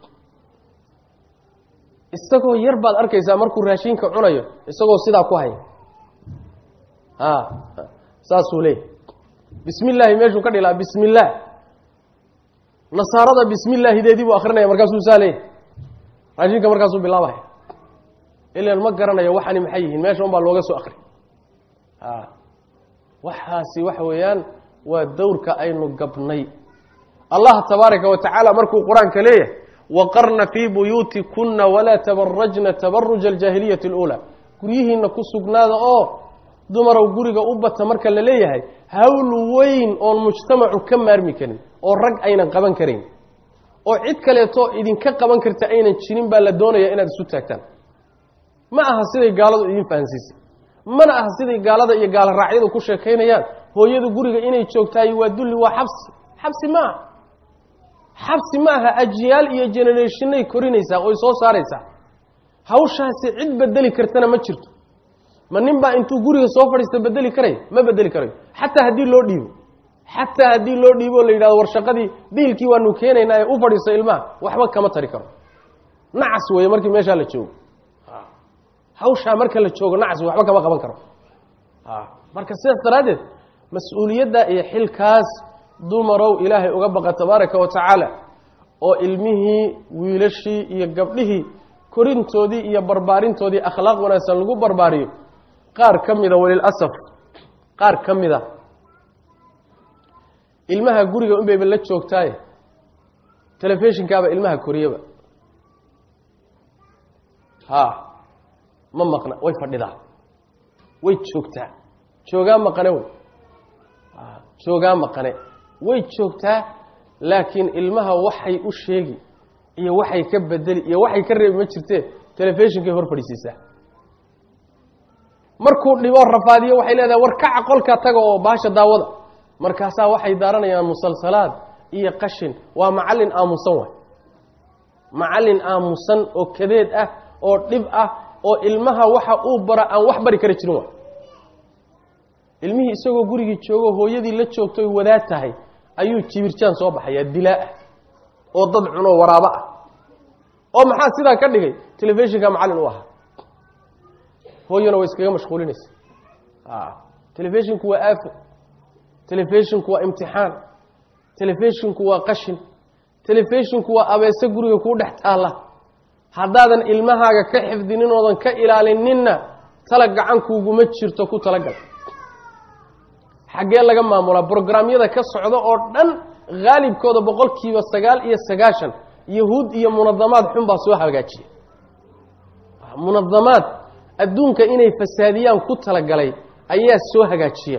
isagoo yar baad arkaysaa markuu raashinka cunayo isagoo sidaa ku haya a saasuu leeyahy bismi illaahi meeshuu ka dhilaa bismi illaah nasaarada bismi illaahideedii buu akrinaya markaasuu saa leeyahy raashinka markaasuu bilaabaya ilan ma garanayo waxani maxay yihiin meesha un baa looga soo akri a waxaasi waxa weeyaan waa dowrka aynu gabnay allah tabaaraka wa tacaala markuu qur-aanka leeyahay waqarna fii buyuutikuna walaa tabarajna tabaruja aljaahiliyati اluulaa guryihiina ku sugnaada oo dumarow guriga u bata marka la leeyahay hawl weyn oon mujtamacu ka maarmi karin oo rag aynan qaban karayn oo cid kaleeto idinka qaban karta aynan jirin baa la doonaya inaad isu taagtaan ma aha siday gaaladu idin fahansiisay mana aha siday gaalada iyo gaalo raacyadu ku sheekaynayaan hooyadu guriga inay joogtahay waa dulli waa xabsi xabsi ma aha xabsi ma aha ajyaal iyo generationay korinaysaa oy soo saaraysaa hawshaasi cid bedeli kartana ma jirto ma nin baa intuu guriga soo fadhiista bedeli karaya ma bedeli karayo xataa haddii loo dhiibo xataa haddii loo dhiibo o la yidhahdo war shaqadii biilkii waanu keenaynaa ee u fadhiisto ilmaha waxba kama tari karo nacas weeye markii meeshaa la joogo hawshaa marka la joogo nacas wey waxba kama qaban karo marka sidaas daraaddeed mas-uuliyadda iyo xilkaas dumarow ilaahay uga baqa tabaaraka wa tacaala oo ilmihii wiilashii iyo gabdhihii korintoodii iyo barbaarintoodii akhlaaq wanaagsan lagu barbaariyo qaar ka mida walilasaf qaar ka mida ilmaha guriga unbayba la joogtaaye telefishinkaaba ilmaha koriyaba ha ma maqna way fadhidaa way joogtaa joogaa maqane wey joogaa maqane way joogtaa laakiin ilmaha waxay u sheegi iyo waxay ka bedeli iyo waxay ka reebi ma jirtee telefishinkay hor fadhiisiisaa markuu dhibo rafaadiyo waxay leedahay war kaca qolka taga oo baasha daawada markaasaa waxay daaranayaan musalsalaad iyo qashin waa macallin aamusan waay macallin aamusan oo kadeed ah oo dhib ah oo ilmaha waxa uu bara aan wax bari kara jirin waay ilmihii isagoo gurigii joogo hooyadii la joogtoy wadaad tahay ayuu jibirjaan soo baxayaa dilaa ah oo dad cunoo waraabo ah oo maxaa sidaa ka dhigay telefishinka macallin u ahaa hooyana way iskaga mashquulinaysa telefishinku waa aafo telefishinku waa imtixaan telefishinku waa qashin telefishinku waa abeese guriga kuu dhex taalla haddaadan ilmahaaga ka xifdinin oodan ka ilaalininna tala gacankuuguma jirto ku talagal xaggee laga maamulaa brograamyada ka socda oo dhan haalibkooda boqolkiiba sagaal iyo sagaashan yahuud iyo munadamaad xun baa soo hagaajiya munadamaad adduunka inay fasaadiyaan ku talagalay ayaa soo hagaajiya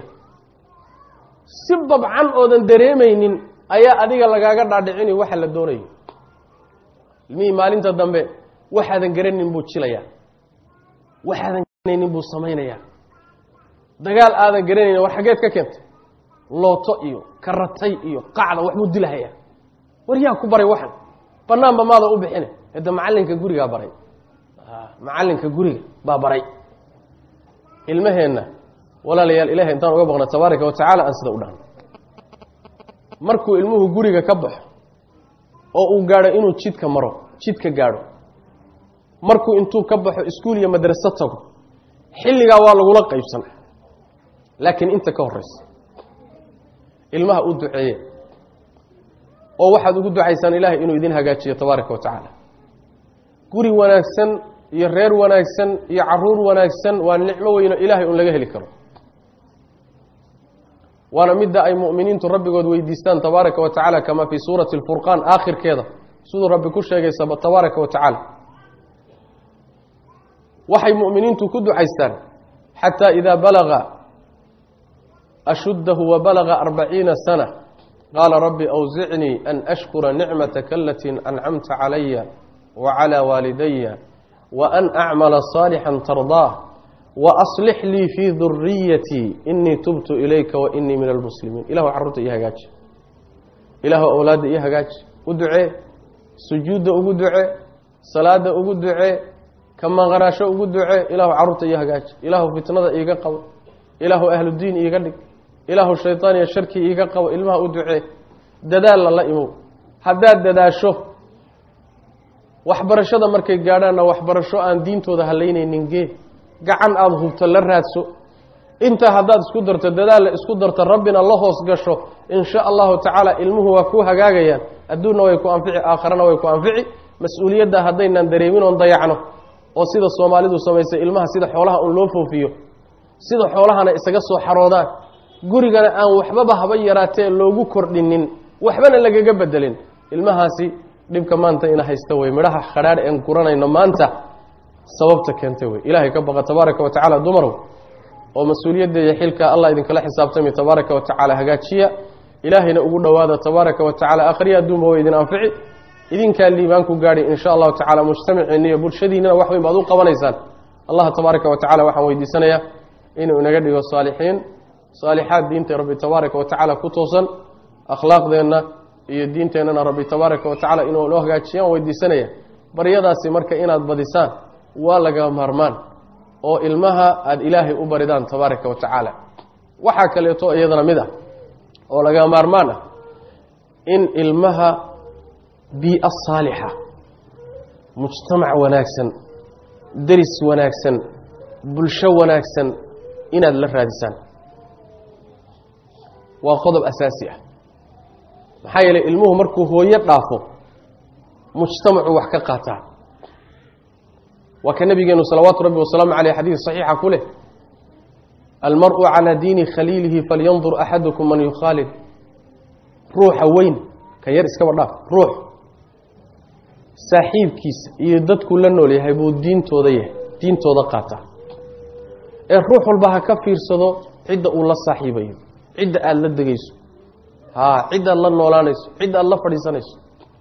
si babcan oodan dareemaynin ayaa adiga lagaaga dhaadhicini waxa la doonayo ilmihii maalinta dambe waxaadan garanin buu jilayaa waxaadan garanaynin buu samaynayaa dagaal aadan garanaynin war xaggeed ka keentay looto iyo karatay iyo qacda waxbuu dilhayaa war yaa ku baray waxan banaanba maada u bixine hadda macallinka gurigaa baray macallinka guriga baa baray ilmaheenna walaalayaal ilahay intaan uga baqna tabaaraka wa tacaala aan sida u dhahno markuu ilmuhu guriga ka baxo oo uu gaadho inuu jidka maro jidka gaadho markuu intuu ka baxo iskuul iyo madraso tago xilligaa waa lagula qaybsan laakiin inta ka horeysa ilmaha u duceeye oo waxaad ugu ducaysaan ilaahay inuu idin hagaajiyo tabaaraka wa tacaala guri wanaagsan iyo reer wanaagsan iyo caruur wanaagsan waa nicmo weyno ilaahay un laga heli karo waana midda ay mu'miniintu rabbigood weydiistaan tabaaraka wa tacaala kamaa fii suurati alfurqaan aakhirkeeda siduu rabbi ku sheegay tabaaraka wa tacaala waxay mu'miniintu ku ducaystaan xataa idaa balaga ashuddahu wa balaga arbaciina sana qaala rabbi awsicnii an ashkura nicmataka alatii ancamta calaya wa calaa waalidaya wa an acmala saalixan tardaah wa aslix lii fii duriyatii inii tubtu ilayka wa inii min almuslimiin ilahu carruurta io hagaaji ilaahu awlaadda io hagaaji u ducee sujuudda ugu ducee salaada ugu ducee ka maqanaasho ugu ducee ilaahu carruurta io hagaaji ilaahu fitnada iiga qabo ilaahu ahludiin iiga dhig ilaahu shaydaan iyo sharkii iiga qabo ilmaha u ducee dadaalla la imow haddaad dadaasho waxbarashada markay gaadhaanna waxbarasho aan diintooda halaynaynin gee gacan aada hubto la raadso intaa haddaad isku darto dadaalla isku darto rabbina la hoos gasho in sha allahu tacaala ilmuhu waa ku hagaagayaan adduunna way ku anfici aakharana way ku anfici mas-uuliyadda haddaynaan dareemin oon dayacno oo sida soomaalidu samaysay ilmaha sida xoolaha un loo foofiyo sida xoolahana isaga soo xaroodaan gurigana aan waxbaba haba yaraatee loogu kordhinin waxbana lagaga bedelin ilmahaasi dhibka maanta ina haysta wey midhaha khadhaadh een guranayno maanta sababta keentay wey ilaahay ka baqa tabaaraka wa tacaala dumarow oo mas-uuliyadda iyo xilka allah idinkala xisaabtami tabaaraka wa tacaala hagaajiya ilaahayna ugu dhowaada tabaaraka wa tacala akhriya adduunba way idin anfici idinkaa liibaan ku gaadhi in sha allahu tacala mujtamaciinna iyo bulshadiinnana wax weyn baad u qabanaysaan allah tabaaraka wa tacala waxaan weydiisanayaa inuu inaga dhigo saalixiin saalixaad diinta rabbi tabaaraka wa tacaala ku toosan akhlaaqdeenna iyo diinteennana rabbi tabaaraka wa tacala inuu noo hagaajiyaan weydiisanaya baryadaasi marka inaad badisaan waa laga maarmaan oo ilmaha aada ilaahay u baridaan tabaaraka wa tacaala waxaa kaleeto iyadana mid ah oo laga maarmaan ah in ilmaha bii-a saalixa mujtamac wanaagsan deris wanaagsan bulsho wanaagsan inaad la raadisaan waa qodob asaasi ah maxaa yeelay ilmuhu markuu hooyo dhaafo mujtamacu wax ka qaataa waa ka nabigeenu salawaatu rabbi wasalaamu caleyh xadiid saxiixa ku leh almar-u calaa diini khaliilihi falyandur axadukum man yukhaalid ruuxa weyn ka yar iskaba dhaaf ruux saaxiibkiisa iyo dadku la nool yahay buu diintooda yahay diintooda qaataa ee ruux walba ha ka fiirsado cidda uu la saaxiibayo cidda aada la degayso haa ciddaad la noolaanayso cidda aada la fadhiisanayso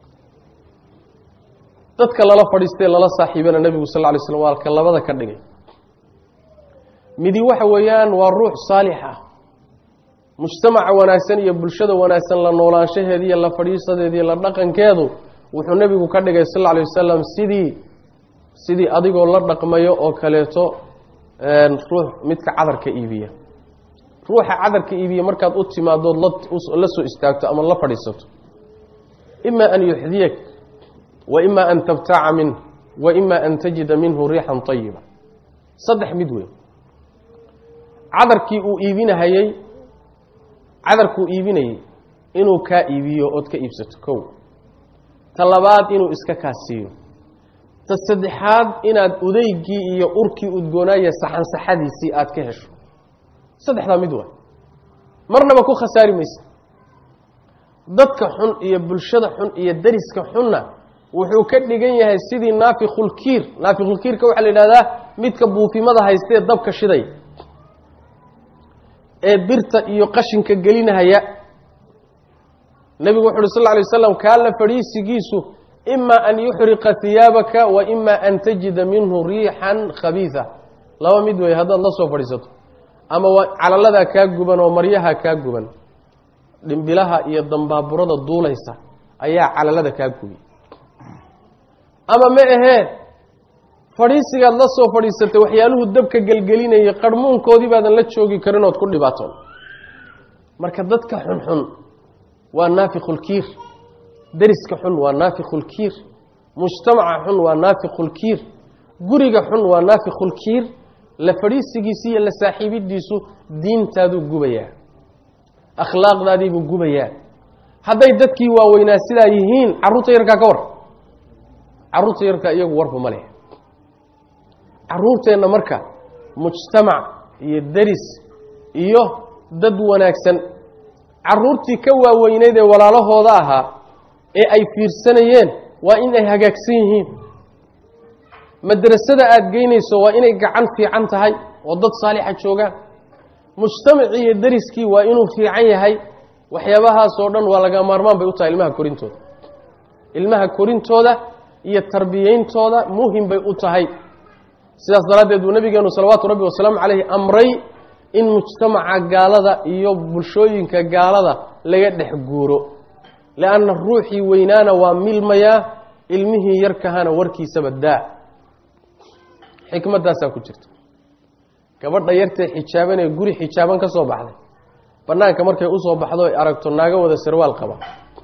dadka lala fadhiistee lala saaxiibana nebigu sal ly slm waa ka labada ka dhigay midi waxa weeyaan waa ruux saalix ah mujtamaca wanaagsan iyo bulshada wanaagsan la noolaanshaheedi iyo la fadhiisadeedi iyo la dhaqankeedu wuxuu nebigu ka dhigay sal lla lay wasalam sidii sidii adigoo la dhaqmayo oo kaleeto ruux midka cadarka iibiya ruuxa cadarka iibiya markaad u timaadood la soo istaagto ama la fadhiisato ima an yuxdiyak wa ima an tabtaaca minh wa ima an tajida minhu riixan ayiba saddex mid weyn cadarkii uu iibinahayey cadarkuu iibinayey inuu kaa iibiyo ood ka iibsato kow ta labaad inuu iska kaasiiyo ta saddexaad inaad udeygii iyo urkii udgoonaaya saxansaxadiisii aad ka hesho saddexdaa mid waa marnaba ku khasaari maysa dadka xun iyo bulshada xun iyo dariska xunna wuxuu ka dhigan yahay sidii naafikulkiir naafikulkiirka waxaa la yidhahdaa midka buufimada haystee dabka shiday ee birta iyo qashinka gelinahaya nebigu wuxu uhi sal lla alay waslam kaa la fadhiisigiisu ima an yuxriqa hiyaabaka wa ima an tajida minhu riixan khabiisa laba mid wey haddaad la soo fadhiisato ama waa calaladaa kaa guban oo maryaha kaa guban dhimbilaha iyo dambaaburada duulaysa ayaa calalada kaa gubi ama ma ahee fadhiisigaad la soo fadhiisatay waxyaaluhu dabka gelgelinayay qarhmuunkoodii baadan la joogi karin ood ku dhibaatoon marka dadka xunxun waa naafikulkiir deriska xun waa naafikulkiir mujtamaca xun waa naafikulkiir guriga xun waa naafikulkiir la fadhiisigiisi iyo la saaxiibidiisu diintaaduu gubayaa akhlaaqdaadiibuu gubayaa hadday dadkii waaweynaa sidaa yihiin carruurta yarkaa ka war carruurta yarkaa iyagu warba ma leh carruurteenna marka mujtamac iyo deris iyo dad wanaagsan caruurtii ka waaweyneyd ee walaalahooda ahaa ee ay fiirsanayeen waa in ay hagaagsan yihiin madrasada aada geynayso waa inay gacan fiican tahay oo dad saalixa joogaan mujtamacii iyo dariskii waa inuu fiican yahay waxyaabahaasoo dhan waa laga maarmaan bay u tahay ilmaha korintooda ilmaha korintooda iyo tarbiyeyntooda muhim bay u tahay sidaas daraaddeed buu nabigeenu salawaatu rabbi wasalaamu caleyhi amray in mujtamaca gaalada iyo bulshooyinka gaalada laga dhex guuro lianna ruuxii weynaana waa milmayaa ilmihii yarkahana warkiisaba daa xikmaddaasaa ku jirta gabadha yartee xijaabanee guri xijaaban ka soo baxday banaanka markay usoo baxdo ay aragto naago wada sarwaal qaba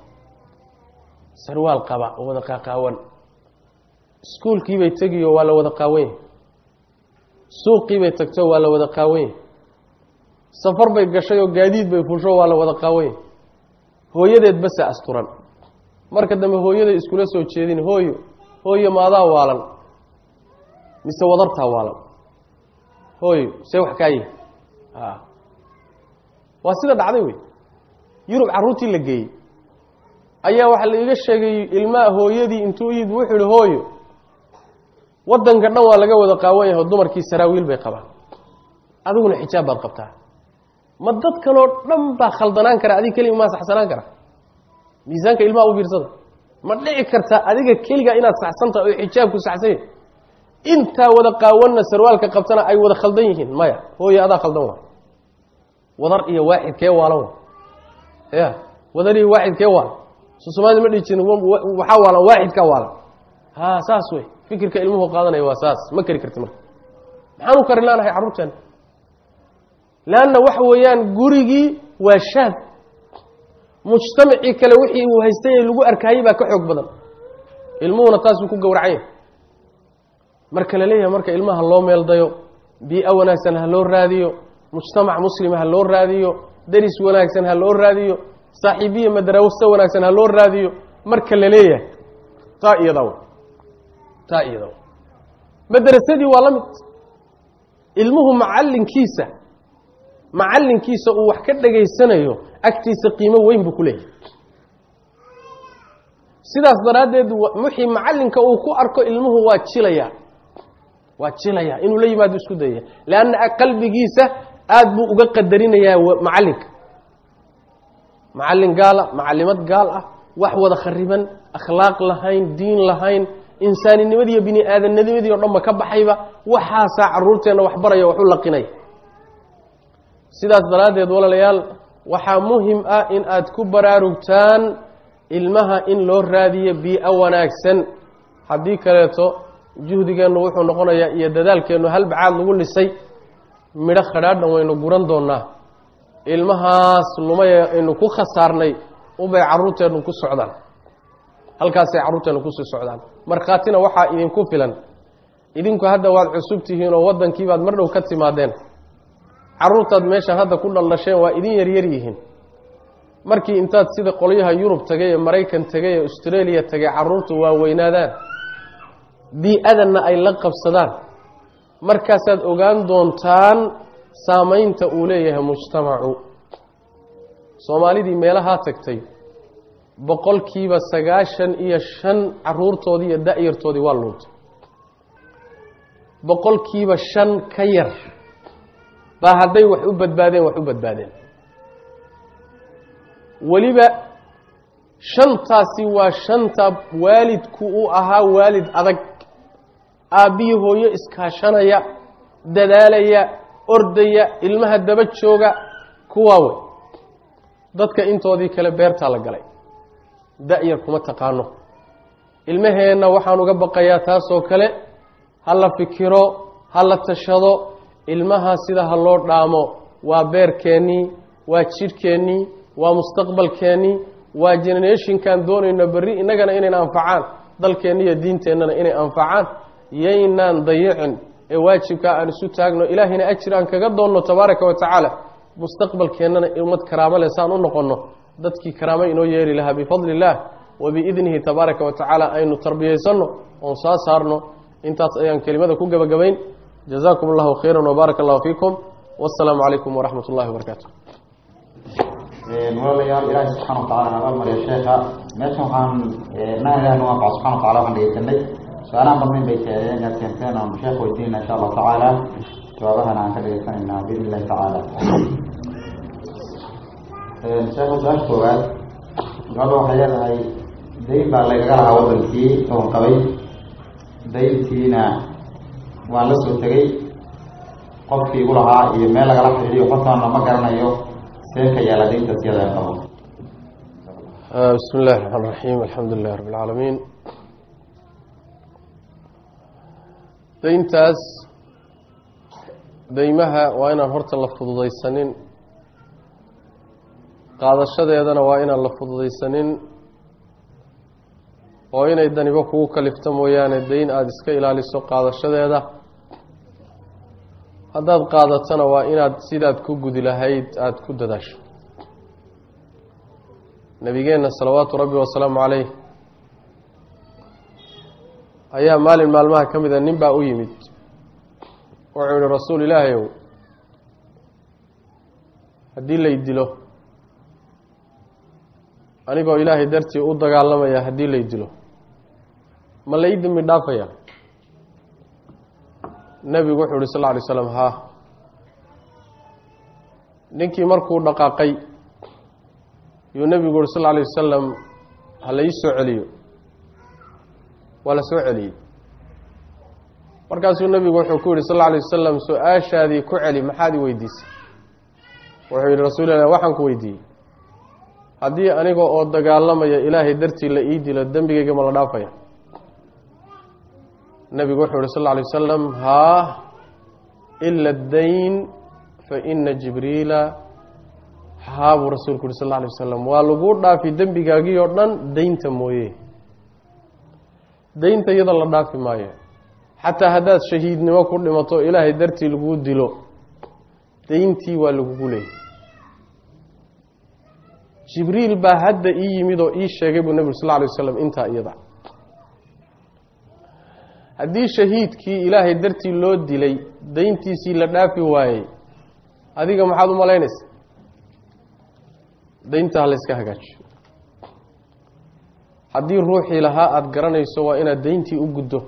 sarwaal qaba oo wada qaaqaawan iskuulkiibay tegiyo waa la wada qaawanya suuqiibay tagto waa la wada qaawanya safar bay gashay oo gaadiid bay fusho waa la wada qaawanya hooyadeed basa asturan marka dambe hooyaday iskula soo jeedin hooyo hooyo maadaa waalan mise wadartaa waalan hooyo see wax kaayi a waa sida dhacday wey yurub carruurtii la geeyey ayaa waxaa la iga sheegay ilmaha hooyadii intuu yid wuxuu ihi hooyo waddanka dhan waa laga wada qaawan yahay oo dumarkii saraawiil bay qabaan adiguna xijaab baad qabtaa ma dad kaloo dhan baa khaldanaan kara adiga keliga maa saxsanaan kara miisaanka ilmaha u fiirsada ma dhici karta adiga keliga inaad saxsantaha oo xijaabku saxsan yahay intaa wada qaawanna sarwaalka qabtana ay wada khaldan yihiin maya hooyo adaa khaldan waa wadar iyo waaxid kee waalan ya wadar iyo waaxid kee waalan so soomaalida ma dhihi jirin waxaa waalan waaxidkaa waalan ha saas wey fikirka ilmuhu qaadanaya waa saas ma keri karti marka maxaan u kari laanahay carruurteena leanna waxa weeyaan gurigii waa shaad mujtamacii kale wixii uu haystay ee lagu arkaayey baa ka xoog badan ilmuhuna taasuu ku gowracanya marka la leeyahay marka ilmaha loo meeldayo bii-o wanaagsan ha loo raadiyo mujtamac muslima ha loo raadiyo deris wanaagsan ha loo raadiyo saaxiibiya madraso wanaagsan ha loo raadiyo marka la leeyahay taa iyadaw taa iyadaw madrasadii waa la mid ilmuhu macallinkiisa macallinkiisa uu wax ka dhegaysanayo agtiisa qiimo weyn buu ku leeyahay sidaas daraaddeed wixii macallinka uu ku arko ilmuhu waa jilaya waa jilaya inuu la yimaado isku dayaya leanna qalbigiisa aada buu uga qadarinayaa macallinka macallin gaala macallimad gaal ah wax wada khariban akhlaaq lahayn diin lahayn insaaninimadi iyo bini aadamnimadii o dhanba ka baxayba waxaasaa caruurteenna wax baraya waxu laqinaya sidaas daraaddeed walaalayaal waxaa muhim ah in aad ku baraarugtaan ilmaha in loo raadiyo bii-o wanaagsan haddii kaleeto juhdigeennu wuxuu noqonayaa iyo dadaalkeennu halbacaad lagu dhisay midho khadhaadhan waynu guran doonaa ilmahaas lumaya aynu ku khasaarnay unbay carruurteennu ku socdaan halkaasay carruurteennu kusii socdaan markhaatina waxaa idinku filan idinku hadda waad cusub tihiin oo waddankiibaad mar dhow ka timaadeen carruurtaad meeshaan hadda ku dhaldhasheen waa idin yaryar yihiin markii intaad sida qolyaha yurub tagay ee maraykan tegay ee australia tegay carruurtu waa weynaadaan bii-adanna ay la qabsadaan markaasaad ogaan doontaan saamaynta uu leeyahay mujtamacu soomaalidii meelahaa tagtay boqolkiiba sagaashan iyo shan caruurtoodii iyo da-yartoodii waa luuntay boqolkiiba shan ka yar baa hadday wax u badbaadeen wax u badbaadeen weliba shantaasi waa shanta waalidku uu ahaa waalid adag aabbihii hooyo iskaashanaya dadaalaya ordaya ilmaha daba jooga kuwaa wey dadka intoodii kale beertaa la galay da-yar kuma taqaano ilmaheenna waxaan uga baqayaa taasoo kale ha la fikiro ha la tashado ilmaha sida ha loo dhaamo waa beerkeennii waa jidhkeennii waa mustaqbalkeennii waa generationkan doonayno berri innagana inayna anfacaan dalkeenna iyo diinteennana inay anfacaan yaynaan dayicin ee waajibkaa aan isu taagno ilaahayna ajir aan kaga doonno tabaaraka wa tacaala mustaqbalkeennana ummad karaamo leh saan u noqonno dadkii karaamo inoo yeeri lahaa bifadli illaah wa biidnihi tabaaraka wa tacaala aynu tarbiyaysanno oon saa saarno intaas ayaan kelimada ku gebagabayn jazaakum allahu khayra wbaaraka allahu fiikum wasalaamu calaykum waraxmat ullahi wabarakaatu walaalayaal ilaahi subxana watacala naga mariya sheeka meeshan waxaan na ilahi nu anfaca subxana watacala waxaan dhegeysanay su-aalahan badnayn bay keeneen inaad keenteen aan sheekh weydiinayna insha allahu tacaala jawaabahana aan ka dhegeysanaynaa biidn illahi tacaala sheekha su-aasha koowaad gabadha waxay leedahay dayn baa laygaga lahaa wadankii oon qabay dayntiina waan la soo tegay qofkii igu lahaa iyo meel lagala xidhiidiyo qofkaana ma garanayo see ka yaala dayntaas iyada aan qabo bismi illahi raxmaan raxiim alxamdu lilahi rabi lcaalamiin dayntaas deymaha waa inaan horta la fududaysanin qaadashadeedana waa inaan la fududaysanin oo inay danibo kugu kalifto mooyaane dayn aada iska ilaaliso qaadashadeeda haddaad qaadatana waa inaad sidaad ku gudi lahayd aada ku dadaasho nabigeenna salawaatu rabbi wasalaamu caleyh ayaa maalin maalmaha ka mida nin baa u yimid wuxuu yihi rasuul ilaahay ow haddii lay dilo anigoo ilaahay dartii u dagaalamaya haddii lay dilo ma la ii dembi dhaafaya nebigu wuxuu yihi sal lla alay slam haa ninkii markuu dhaqaaqay yuu nebigu yuhi sal lla alay wasalam ha la ii soo celiyo waa la soo celiyey markaasuu nebigu wuxuu ku yihi sal lla alay wasalam su-aashaadii ku celi maxaad i weydiisay wuxuu yihi rasuul ilah waxaan ku weydiiyey haddii aniga oo dagaalamaya ilaahay dartii la ii dilo dembigayga ma la dhaafaya nebigu wuxuu yihi sal lla alay wasalam haa ila dayn fa ina jibriila haa buu rasuulku yuhi sal alla alay wasalam waa laguu dhaafi dembigaagii oo dhan daynta mooye daynta iyada la dhaafi maayo xataa haddaad shahiidnimo ku dhimato ilaahay dartii laguu dilo dayntii waa lagugu leeyay jibriil baa hadda ii yimid oo ii sheegay buu nebigu sal lla alay wasalam intaa iyada haddii shahiidkii ilaahay dartii loo dilay dayntiisii la dhaafi waayey adiga maxaad u malaynaysa daynta ha la yska hagaajiyo haddii ruuxii lahaa aada garanayso waa inaad dayntii u guddo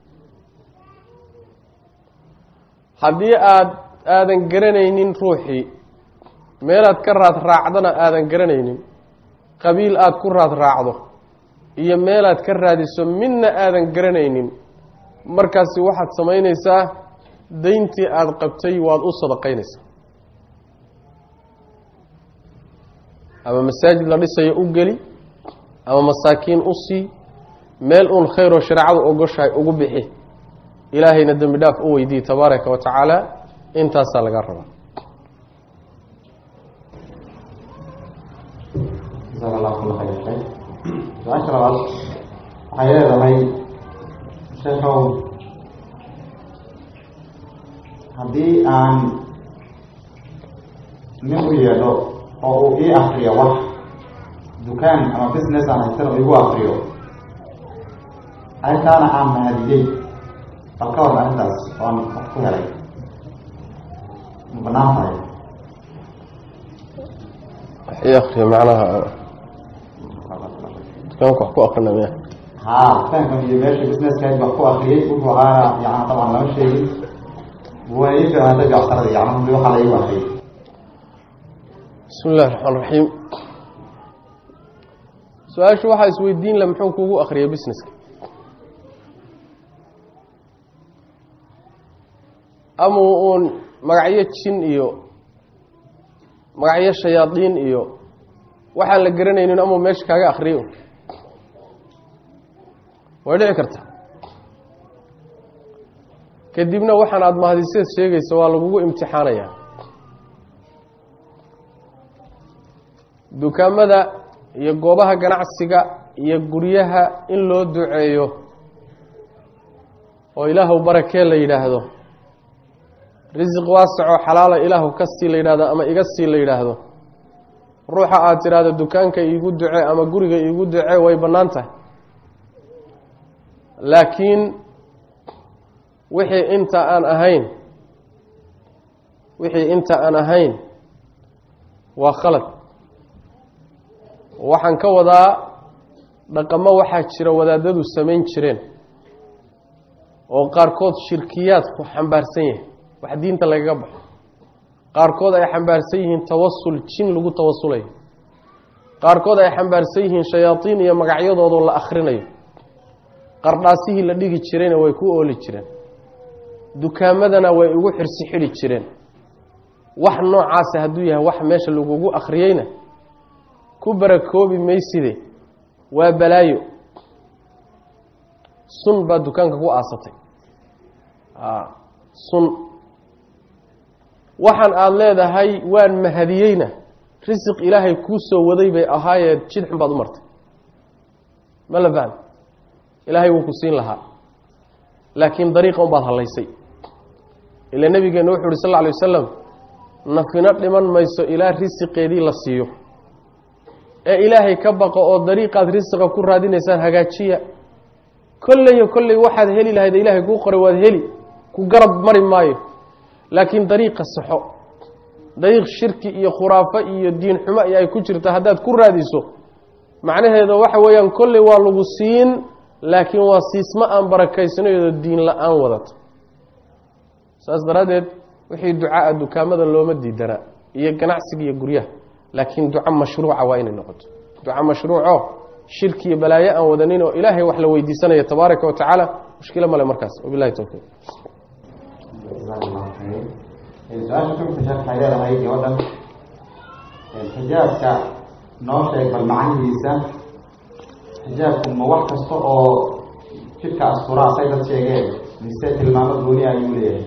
haddii aad aadan garanaynin ruuxii meelaad ka raad raacdana aadan garanaynin qabiil aada ku raad raacdo iyo meelaad ka raadiso midna aadan garanaynin markaasi waxaad samaynaysaa dayntii aada qabtay waad u sadaqaynaysaa ama masaajid la dhisayo u geli ama masaakiin u sii meel uun khayroo shareecadu ogoshahay ugu bixi ilaahayna dembi dhaaf u weydiiye tabaaraka wa tacaala intaasaa laga rabaa jasaaka allahu kula khayr sheekh su-aasha labaad waxay leedahay sheekhow haddii aan nin u yeedho oo uu ii akriyo wax dukaan ama business aan haysan oo igu akriyo arrintaana aan mahadiyey bal ka warna arrintaas oan wax ku helay ma banaan tahay waxii akriya macnaha dukaanka wax ku akrina miya haa dukaankan iyo meesha businesskaas wax ku akriyey wuxuu ahaana yani dabcan lama sheegin waa ii filaanta jacsaradii yani waxaa la igu akriyay bismi illahi raxmaan raxiim su-aashu waxaa isweydiin la muxuu kugu akriyay businesska ama uun magacyo jin iyo magacyo shayaadiin iyo waxaan la garanaynin amau meesha kaaga akriyo way dhici karta kadibna waxaan aada mahadiseed sheegaysa waa lagugu imtixaanayaa dukaamada iyo goobaha ganacsiga iyo guryaha in loo duceeyo oo ilaahu barakee la yidhaahdo risiq waasacoo xalaala ilaahu ka sii la yidhahdo ama iga sii la yidhaahdo ruuxa aada tidhaahdo dukaanka iigu ducee ama guriga iigu ducee way bannaan tahay laakiin wixii inta aan ahayn wixii inta aan ahayn waa khalad waxaan ka wadaa dhaqamo waxaa jira wadaadadu samayn jireen oo qaarkood shirkiyaadku xambaarsan yahay wax diinta lagaga baxo qaarkood ay xambaarsan yihiin tawasul jin lagu tawasulayo qaarkood ay xambaarsan yihiin shayaadiin iyo magacyadoodoo la akhrinayo qardhaasihii la dhigi jirayna way ku ooli jireen dukaamadana way ugu xirsi xidhi jireen wax noocaasa hadduu yahay wax meesha lagugu akhriyeyna ku barakoobi mayside waa balaayo sun baa dukaanka ku aasatay sun waxaan aada leedahay waan mahadiyeyna risiq ilaahay kuu soo waday bay ahaayee jid xun baad u martay ma la fahmi ilaahay wuu ku siin lahaa laakiin dariiqa un baad hallaysay ila nabigeena wuxu uhi sal lla alay wasalam nafino dhiman mayso ilaa risiqeedii la siiyo ee ilaahay ka baqo oo dariiqaad risiqa ku raadinaysaan hagaajiya kolleyo kolley waxaad heli lahayd ilaahay kuu qoray waad heli ku garab mari maayo laakiin dariiqa saxo dariiq shirki iyo khuraafo iyo diin xumo iyo ay ku jirta haddaad ku raadiso macnaheeda waxa weeyaan kolley waa lagu siin laakiin waa siismo aan barakaysanayo diin la-aan wadato saas daraaddeed wixii ducaa dukaamada looma diidanaa iyo ganacsiga iyo guryaha laakiin duco mashruuca waa inay noqoto duco mashruuco shirki iyo balaayo aan wadanin oo ilaahay wax la weydiisanaya tabaaraka wa tacaala mushkilo male markaas wabilahi towfiiq su-aasha xugta sheekh waxay leedahay gabadhan xijaabka noo sheeg bal macnihiisa xijaabku ma wax kasta oo jidhka asturaa say dad sheegeen mise tilmaamo gooni ayuu leeyahay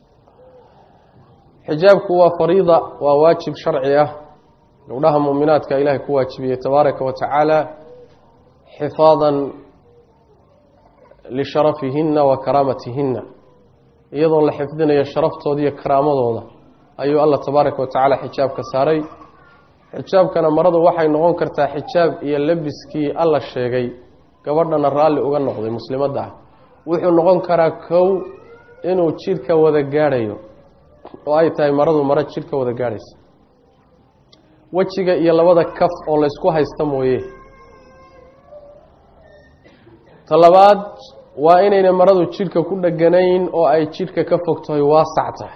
xijaabku waa fariida waa waajib sharci ah gabdhaha muuminaadka ilaahay ku waajibiyey tabaaraka wa tacaala xifaadan lisharafihinna wa karaamatihinna iyadoo la xifdinayo sharaftooda iyo karaamadooda ayuu allah tabaaraka wa tacaala xijaabka saaray xijaabkana maradu waxay noqon kartaa xijaab iyo labiskii alla sheegay gabadhana raalli uga noqday muslimadda ah wuxuu noqon karaa kow inuu jidhka wada gaadhayo oo ay tahay maradu maro jidhka wada gaadhaysa wejiga iyo labada kaf oo laysku haysta mooye ta labaad waa inayna maradu jidhka ku dheganayn oo ay jidhka ka fog tahay waasac tahay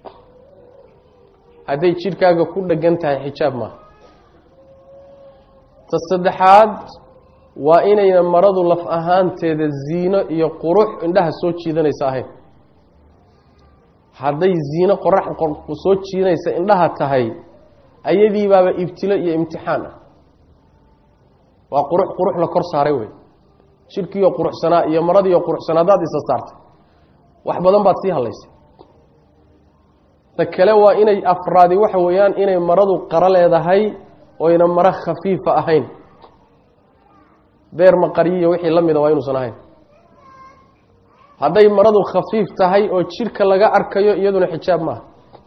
hadday jidhkaaga ku dhegan tahay xijaab maaha ta saddexaad waa inayna maradu laf ahaanteeda ziino iyo qurux indhaha soo jiidanaysa ahayn hadday ziino qorax soo jiidanaysa indhaha tahay ayadiibaaba ibtilo iyo imtixaan ah waa qurux qurux la kor saaray wey jidhkiiyo quruxsanaa iyo maradiiyo quruxsanaa haddaad isa saartay wax badan baad sii hadlaysay ta kale waa inay afraadi waxa weeyaan inay maradu qaro leedahay oyna maro khafiifa ahayn beer maqariyiyo wixii la mida waa inuusan ahayn hadday maradu khafiif tahay oo jidhka laga arkayo iyaduna xijaab maaha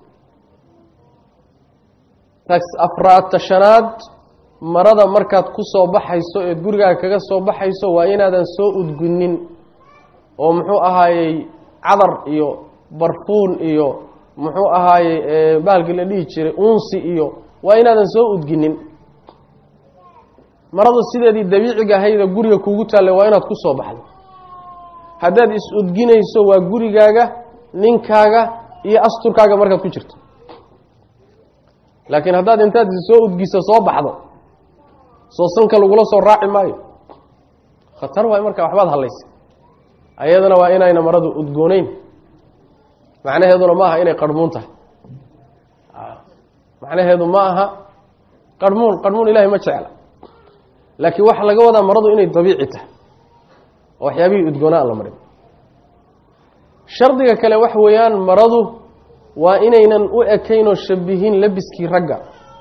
taas afraadta shanaad marada markaad ku soo baxayso eed gurigaaga kaga soo baxayso waa inaadan soo udgunin oo muxuu ahaayey cadar iyo barfuun iyo muxuu ahaayey bahalkii la dhihi jiray unsi iyo waa inaadan soo udginin maradu sideedii dabiiciga ahayda guriga kuugu taallay waa inaad ku soo baxdo haddaad is-udginayso waa gurigaaga ninkaaga iyo asturkaaga markaad ku jirto laakiin haddaad intaad soo udgiso soo baxdo soo sanka lagula soo raaci maayo khatar waay markaa waxbaad hadlaysay ayadana waa inayna maradu udgooneyn macnaheeduna ma aha inay qarhmuun tahay macnaheedu ma aha qarhmuun qarhmuun ilahay ma jecla laakiin waxaa laga wadaa maradu inay dabiici tahay oo waxyaabihii udgoona aan la marin shardiga kale waxa weeyaan maradu waa inaynan u ekaynoo shabihin labiskii ragga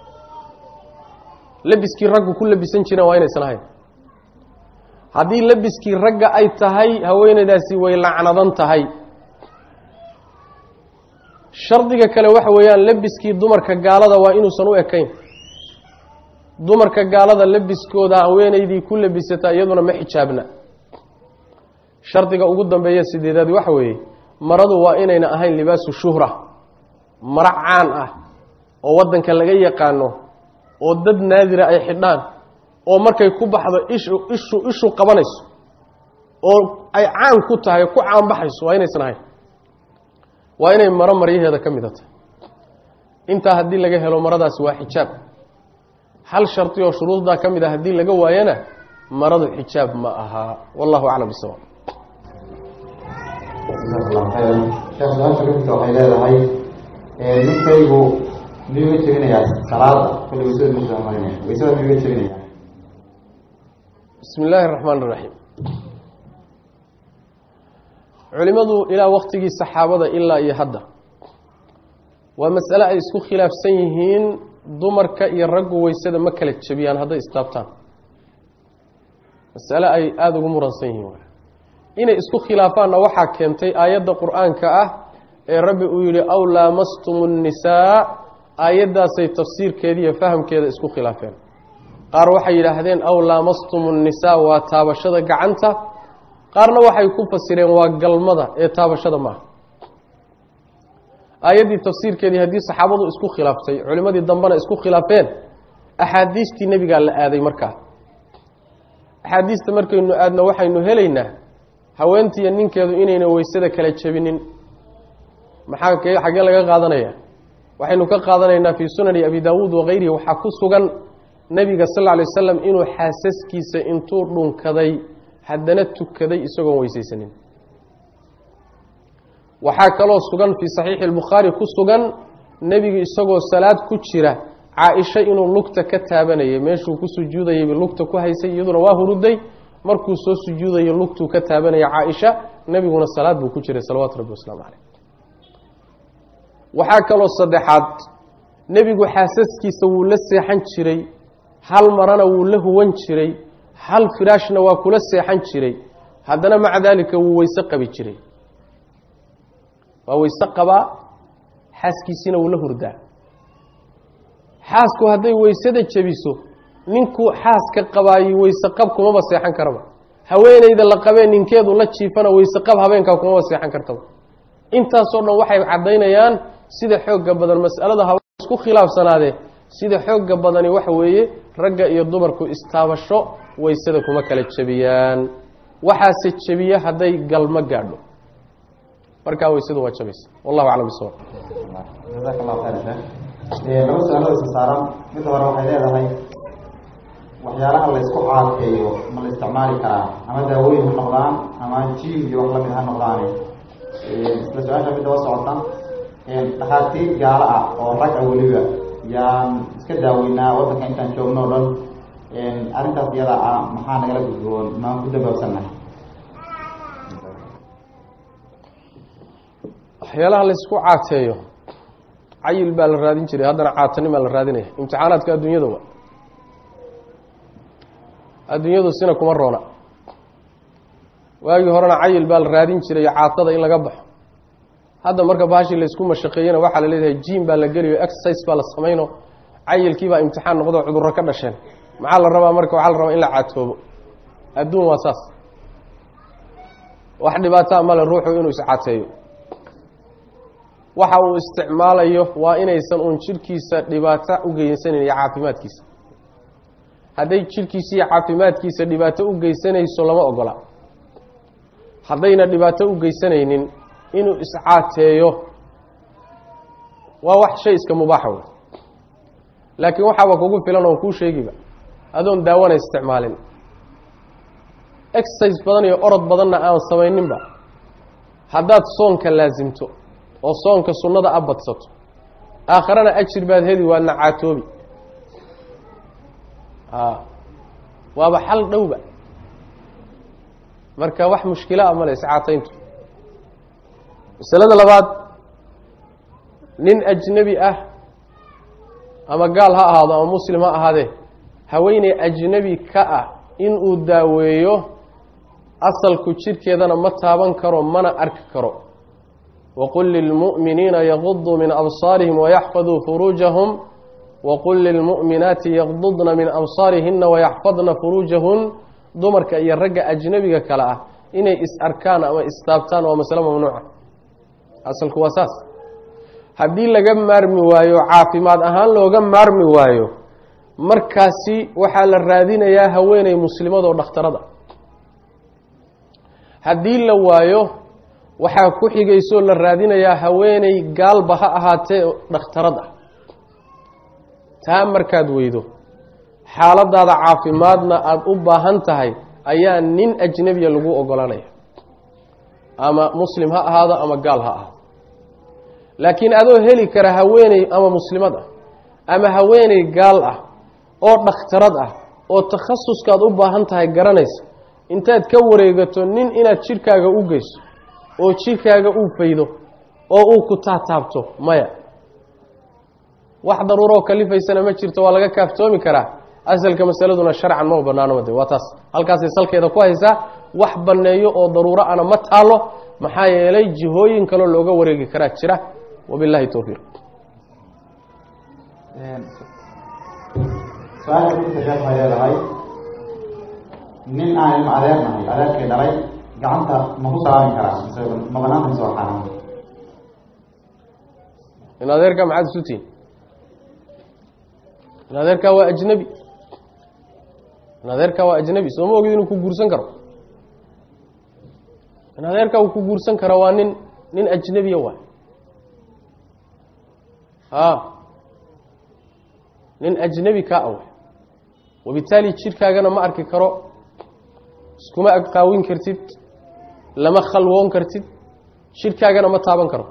labiskii raggu ku labisan jireen waa inaysan ahayn haddii labiskii ragga ay tahay haweeneydaasi way lacnadan tahay shardiga kale waxa weeyaan labiskii dumarka gaalada waa inuusan u ekayn dumarka gaalada labiskooda haweeneydii ku labisataa iyaduna ma xijaabna shardiga ugu dambeeya sideedaad waxa weeye maradu waa inayna ahayn libaasu shuhra maro caan ah oo waddanka laga yaqaano oo dad naadira ay xidhaan oo markay ku baxdo ishu ishu ishu qabanayso oo ay caan ku tahay ku caanbaxayso waa inaysan ahayn waa inay maro maryaheeda ka mida tahay intaa haddii laga helo maradaasi waa xijaab hal shardi oo shuruuddaa ka mid a haddii laga waayana maradu xijaab ma ahaa wallahu aclam bisawaab sheekh su-aasha kafita waxay leedahay ninkaygu miyuu ga jebinayaa salaada kulli waysada muxuu marinaya waysada miyuu ga jebinayaa bismi illaahi araxmaan iraxiim culimadu ilaa waktigii saxaabada ilaa iyo hadda waa mas'ale ay isku khilaafsan yihiin dumarka iyo raggu weysada ma kala jebiyaan hadday istaabtaan masale ay aada ugu muransan yihiin inay isku khilaafaanna waxaa keentay aayadda qur-aanka ah ee rabbi uu yihi aw laamastumu nnisaa aayaddaasay tafsiirkeeda iyo fahamkeeda isku khilaafeen qaar waxay yidhaahdeen aw laamastumu nnisaa waa taabashada gacanta qaarna waxay ku fasireen waa galmada ee taabashada maaha aayaddii tafsiirkeedii haddii saxaabadu isku khilaaftay culimadii dambena isku khilaafeen axaadiistii nebigaa la aaday markaa axaadiista markaynu aadno waxaynu helaynaa haweentiiyo ninkeedu inayna weysada kala jebinin maxaa k xaggee laga qaadanaya waxaynu ka qaadanaynaa fii sunani abi daawuud wakayrihi waxaa ku sugan nebiga sal lla alay wasalam inuu xaasaskiisa intuu dhunkaday haddana tukaday isagoon weysaysanin waxaa kaloo sugan fii saxiixi albukhaari ku sugan nebigu isagoo salaad ku jira caa-isha inuu lugta ka taabanayay meeshuu ku sujuudayayba lugta ku haysay iyaduna waa huruday markuu soo sujuudayo lugtuu ka taabanaya caa-isha nebiguna salaad buu ku jiray salawaatu rabbi wasalaamu caleyh waxaa kaloo saddexaad nebigu xaasaskiisa wuu la seexan jiray hal marana wuu la huwan jiray hal firaashna waa kula seexan jiray haddana maca daalika wuu weyse qabi jiray waa weyse qabaa xaaskiisiina wuu la hurdaa xaasku hadday weysada jebiso ninkuu xaaska qabaayi weyse qab kumaba seexan karaba haweeneyda la qabee ninkeedu la jiifana weyse qab habeenkaa kumaba seexan kartaba intaasoo dhan waxay caddaynayaan sida xoogga badan mas'alada haba isku khilaafsanaadee sida xoogga badani waxa weeye ragga iyo dumarku istaabasho weysada kuma kala jebiyaan waxaase jebiya hadday galmo gaadho markaa weysadu waa jabaysa wallahu aclam bisawab jazaak allahu khayr sheekh laba su-aalada isa saaran midda hore waxay leedahay waxyaalaha laysku caakeeyo ma la isticmaali karaa ama daawooyin ha noqdaan ama jiim iyo wax lamid ha noqdaane isla su-aasha midda waa socota dhakhaatiir gaalo ah oo rag ah weliba yaan iska daaweynaa waddanka intaan joogno o dhan arrintaas iyada ah maxaa nagala gudboon maan ku dambaabsannahay waxyaalaha laysku caateeyo cayil baa la raadin jiray haddana caatanin baa la raadinaya imtixaanaadka adduunyada wa adduunyadu sina kuma roona waagii horena cayil baa la raadin jiray caatada in laga baxo hadda marka baashii laysku mashaqeeyena waxaa la leedahay jiim baa la geliyo exercise baa la samayno cayilkiibaa imtixaan noqdo cudurro ka dhasheen maxaa la rabaa marka waxaa la rabaa in la caatoobo adduun waa saas wax dhibaataa male ruuxu inuu iscaateeyo waxa uu isticmaalayo waa inaysan uun jidhkiisa dhibaato u geysaneyn iyo caafimaadkiisa hadday jidhkiisa iyo caafimaadkiisa dhibaato u geysanayso lama ogola haddayna dhibaato u geysanaynin inuu iscaateeyo waa wax shay iska mubaaxa wey laakiin waxaaba kugu filan oon kuu sheegiba adoon daawana isticmaalin exercise badan iyo orod badanna aan samayninba haddaad soonka laasimto oo soonka sunnada a badsato aakharana ajir baad heli waadna caatoobi a waaba xal dhowba marka wax mushkila a male iscaatayntu masalada labaad nin ajnebi ah ama gaal ha ahaado ama muslim ha ahaadee haweeney ajnebi ka ah inuu daaweeyo asalku jidhkeedana ma taaban karo mana arki karo waqul lilmu'miniina yaquduu min absaarihim wayaxfaduu furuujahum waqul lilmu'minaati yaqdudna min absaarihina wayaxfadna furuujahun dumarka iyo ragga ajnebiga kale ah inay is arkaan ama istaabtaan waa masale mamnuuca asalku waa saas haddii laga maarmi waayo caafimaad ahaan looga maarmi waayo markaasi waxaa la raadinayaa haweeney muslimadoo dhakhtarada haddii la waayo waxaa ku xigaysoo la raadinayaa haweeney gaalba ha ahaatee dhakhtarad ah taa markaad weydo xaaladaada caafimaadna aada u baahan tahay ayaa nin ajnebiya lagu ogolanaya ama muslim ha ahaado ama gaal ha ahaado laakiin adoo heli kara haweeney ama muslimad ah ama haweeney gaal ah oo dhakhtarad ah oo takhasuskaad u baahan tahay garanaysa intaad ka wareegato nin inaad jidhkaaga u geyso oo jidhkaaga uu faydo oo uu ku taataabto maya wax daruuroo kalifaysana ma jirto waa laga kaaftoomi karaa asalka masaladuna sharcan ma banaano de waa taas halkaasay salkeeda ku haysaa wax banneeyo oo daruuro ana ma taalo maxaa yeelay jihooyin kaloo looga wareegi karaa jira wabillahi towfiiq su-aasha kudinta sheekh waxay leedahay nin aan ilma adeernahay adeerkay dhalay gacanta ma ku salaami karaa mise ma banaanta mise waa xaaraan in adeerkaa maxaad isu tihin in adeerkaa waa ajnebi in adeerkaa waa ajnebi sooma ogid inuu ku guursan karo in adeerkaa uu ku guursan karo waa nin nin ajnebiya waay a nin ajnebi kaa awa wabitaali jidhkaagana ma arki karo iskuma agqaawin kartid lama khalwoon kartid jidhkaagana ma taaban karo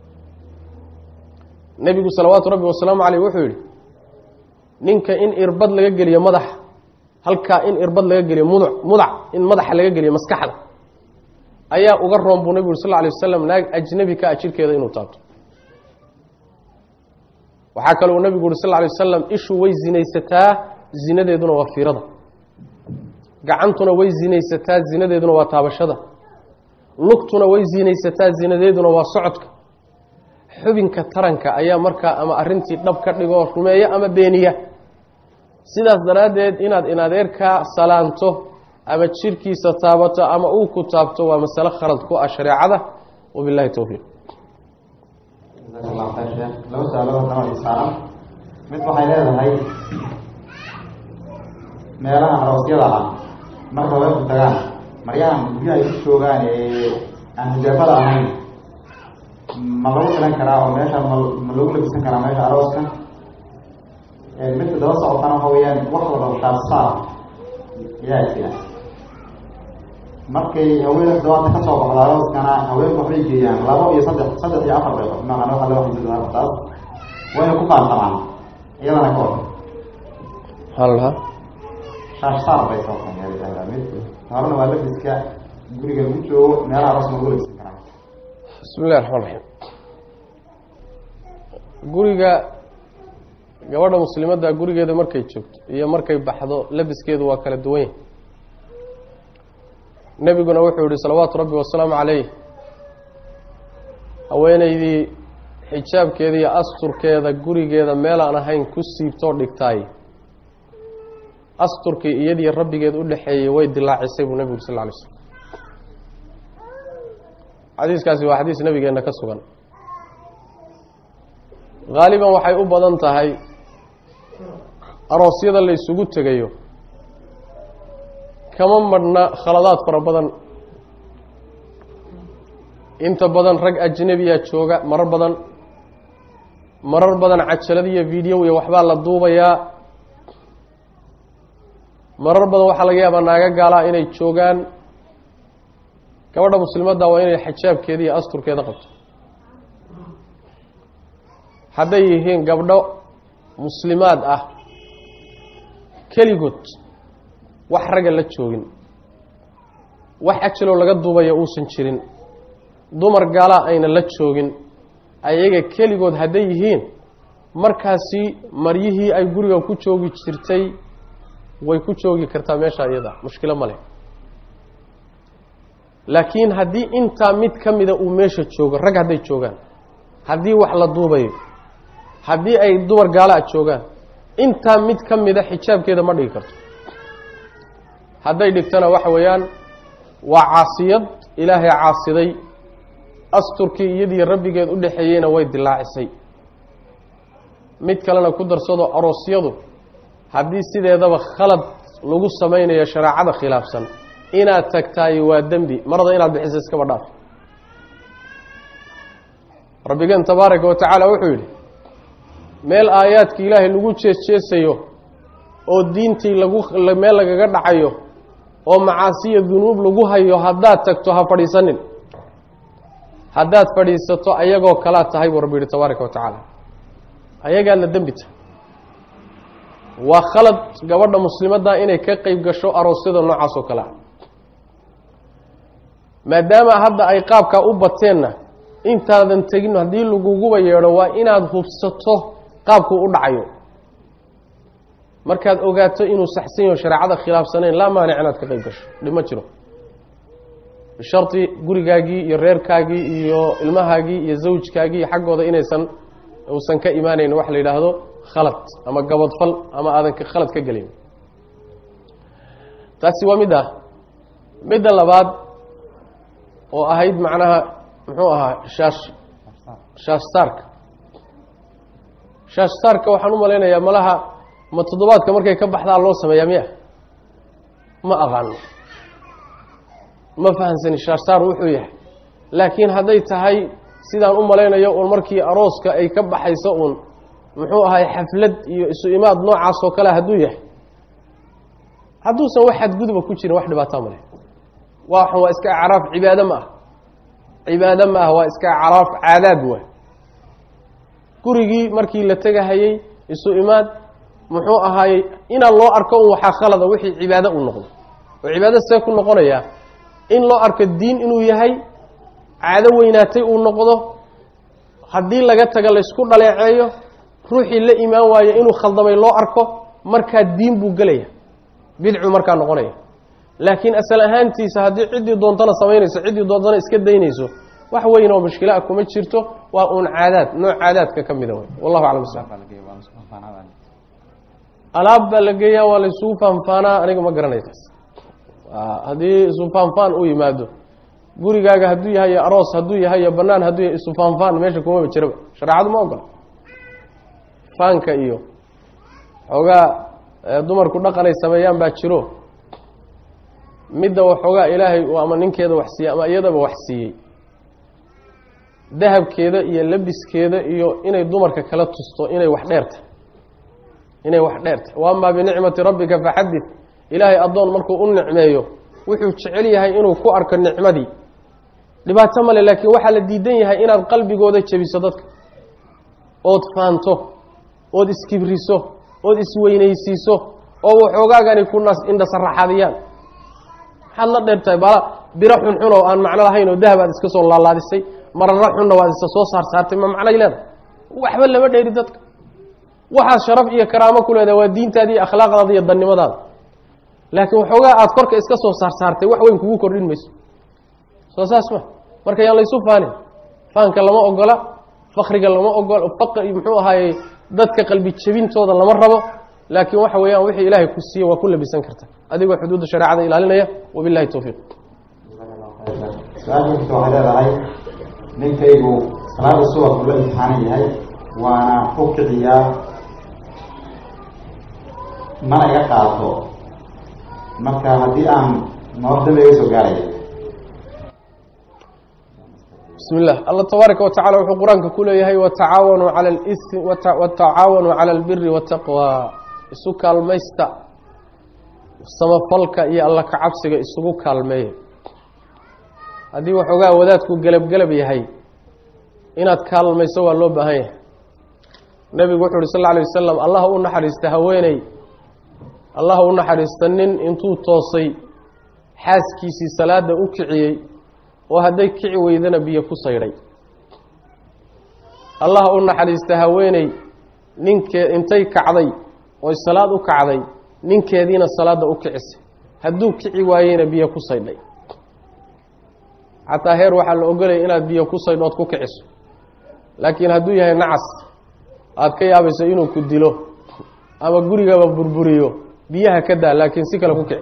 nebigu salawaatu rabbi wasalaamu caleyh wuxuu yihi ninka in irbad laga geliyo madaxa halkaa in irbad laga geliyo muduc mudac in madaxa laga geliyo maskaxda ayaa uga roon buu nebigu sal lla alay wasalam naag ajnebi ka a jidhkeeda inuu taabto waxaa kale uu nebigu uhi sal lla alay wasalam ishu way zinaysataa zinadeeduna waa fiirada gacantuna way zinaysataa zinadeeduna waa taabashada lugtuna way zinaysataa zinadeeduna waa socodka xubinka taranka ayaa markaa ama arintii dhab ka dhigoo rumeeya ama beeniya sidaas daraaddeed inaad inadeerkaa salaanto ama jirkiisa taabato ama uu ku taabto waa masalo khalad ku ah shareecada wabillahi towfiiq jazaaka allahu khayr sheekh laba su-aalood nabad isaaran mid waxay leedahay meelaha aroosyada ah marka haweenku tagaan maryahan guryaha ay ku joogaan ee aan hijaabada ahayn ma lagu filan karaa oo meesha ma ma lagu labisan karaa meesha arooska midka daba socotana waxa weeyaan wax wada shaabsaar yaa jira markay haweenka dabaata kasoo baxda arooskana haweenku waxbay geeyaan labo iyo saddex saddex iyo afar bay maana waxa loo xisada taas wayna ku qaantamaan iyadana ka wada maxaa la dhahaa shaashsaar bay soo qanyaadaa mid horena waa labiska guriga lagu joogo meelaha aroos ma lagu labisan karaa bismi illahi raxmaan raxiim guriga gabadha muslimadda gurigeeda markay joogto iyo markay baxdo labiskeedu waa kala duwan yahy nebiguna wuxuu yihi salawaatu rabbi wasalaamu calayh haweeneydii xijaabkeeda iyo asturkeeda gurigeeda meelaan ahayn ku siibtoo dhigtaay asturkii iyadii rabbigeed u dhexeeyey way dilaacisay buu nebigu sal lla alay slam xadiiskaasi waa xadiis nebigeenna ka sugan haaliban waxay u badan tahay aroosyada la ysugu tegayo kama madhna khaladaad fara badan inta badan rag ajnebiya jooga marar badan marar badan cajalad iyo video iyo waxbaa la duubayaa marar badan waxaa laga yaabaa naaga gaalaa inay joogaan gabadha muslimadda waa inay xijaabkeeda iyo asturkeeda qabto hadday yihiin gabdho muslimaad ah keligood wax ragga la joogin wax ajaloo laga duubaya uusan jirin dumar gaalaa ayna la joogin ayaga keligood hadday yihiin markaasi maryihii ay guriga ku joogi jirtay way ku joogi kartaa meesha iyada mushkilo ma leh laakiin haddii intaa mid ka mida uu meesha joogo rag hadday joogaan haddii wax la duubayo haddii ay dumar gaalaa joogaan intaa mid ka mida xijaabkeeda ma dhigi karto hadday dhigtana waxa weeyaan waa caasiyad ilaahay caasiday asturkii iyadii rabbigeed u dhexeeyeyna way dilaacisay mid kalena ku darsado aroosyadu haddii sideedaba khalad lagu samaynayo shareecada khilaafsan inaad tagtaayo waa dembi marada inaad bixiso iskaba dhaaf rabbigeen tabaaraka wa tacaala wuxuu yidhi meel aayaadka ilaahay lagu jeesjeesayo oo diintii lagu meel lagaga dhacayo oo macaasiya dunuub lagu hayo haddaad tagto ha fadhiisanin haddaad fadhiisato ayagoo kalaad tahay buu rabbi yihi tabaaraka wa tacaala ayagaadna dembi tahay waa khalad gabadha muslimadda inay ka qeyb gasho aroosyada noocaas oo kale ah maadaama hadda ay qaabkaa u bateenna intaadan tegin haddii laguguba yeedho waa inaad hubsato qaabkuu u dhacayo markaad ogaato inuu saxsan yaho shareecada khilaafsanayn laa maanic inaad ka qeyb gasho dhib jiro bisharti gurigaagii iyo reerkaagii iyo ilmahaagii iyo zawjkaagii xaggooda inaysan uusan ka imaanayn wax la yidhaahdo khalad ama gabadfal ama aadan khalad ka gelin taasi waa mid ah midda labaad oo ahayd macnaha muxuu ahaa shaash shaashsaarka shaashsaarka waxaan u malaynayaa malaha ma toddobaadka markay ka baxdaa loo sameeyaa miya ma aqaano ma fahamsani shaashsaar wuxuu yahay laakiin hadday tahay sidaan u malaynayo uun markii arooska ay ka baxayso uun muxuu ahay xaflad iyo isu imaad noocaas oo kale hadduu yahay hadduusan wax xadguduba ku jirin wax dhibaataa male waxan waa iska acraaf cibaado ma ah cibaado ma ah waa iska acraaf caadaad waa gurigii markii la tegahayey isu imaad muxuu ahaayey inaan loo arko un waxaa khalada wixii cibaado uu noqdo oo cibaado see ku noqonayaa in loo arko diin inuu yahay caado weynaatay uu noqdo haddii laga taga laysku dhaleeceeyo ruuxii la imaan waayo inuu khaldamay loo arko markaa diin buu gelaya bidcu markaa noqonaya laakiin asal ahaantiisa haddii ciddii doontana samaynayso ciddii doontana iska daynayso wax weyn oo mushkilaa kuma jirto waa uun caadaad nooc caadaadka ka mida wey wallahu aclam alaab baa la geeyaa waa laysugu faanfaanaa aniga ma garanay taas haddii isu faanfaan u yimaado gurigaaga hadduu yahay iyo aroos hadduu yahay iyo banaan hadduu yahay isu faanfaan meesha kumaba jiraba shareecadu ma ogola faanka iyo xoogaa dumarku dhaqan ay sameeyaan baa jiro midda waxoogaa ilaahay uu ama ninkeeda wax siiyey ama iyadaba wax siiyey dahabkeeda iyo labiskeeda iyo inay dumarka kala tusto inay wax dheertahy inay wax dheertahy wa amaa binicmati rabbika faxadid ilaahay addoon markuu u nicmeeyo wuxuu jecel yahay inuu ku arko nicmadii dhibaato male laakiin waxaa la diidan yahay inaad qalbigooda jebiso dadka ood faanto ood iskibriso ood isweynaysiiso oo waxoogaagani ku nas indhasaraxadiyaan maxaad la dheertahay bala biro xunxun oo aan macno lahayn oo dahab aad iska soo laalaadisay mararo xunna waad isa soo saar saartay ma macnay leedahay waxba lama dheeri dadka waxaad sharaf iyo karaamo ku leedahay waa diintaadi iyo akhlaaqdaada iyo dannimadaada laakiin waxoogaa aada korka iska soo saar saartay wax weyn kugu kordhin mayso soo saas ma marka yaan laysu faanin faanka lama ogola fakriga lama ogola faqri muxuu ahaayey dadka qalbi jebintooda lama rabo laakiin waxa weeyaan wixii ilaahay ku siiye waa ku labisan karta adigoo xuduudda shareecada ilaalinaya wabilahi towfiiq su-aal jirta waxay leedahay ninkaygu salaada subax uu la imtixaanan yahay waana ku kiciyaa mana iga qaato marka haddii aan noor dambe iga soo gaaraya bismi illah allah tabaaraka wa tacala wuxuu qur-aanka ku leeyahay watacaawanuu cala lisi watacaawanuu cala albiri wataqwa isu kaalmaysta samafalka iyo alla kacabsiga isugu kaalmeeya haddii waxoogaa wadaadku gelabgelab yahay inaad kaalmayso waa loo baahan yahay nebigu wuxu uhi sal lla alay wasalam allah u naxariista haweeney allah u naxariista nin intuu toosay xaaskiisii salaada u kiciyey oo hadday kici weydana biyo ku saydhay allah u naxariista haweeney ninkee intay kacday oy salaad u kacday ninkeediina salaadda u kicisay hadduu kici waayeyna biyo ku saydhay xataa heer waxaa la ogolaya inaad biyo ku saydhood ku kiciso laakiin hadduu yahay nacas aada ka yaabayso inuu ku dilo ama gurigaba burburiyo biyaha ka daa laakiin si kale ku kici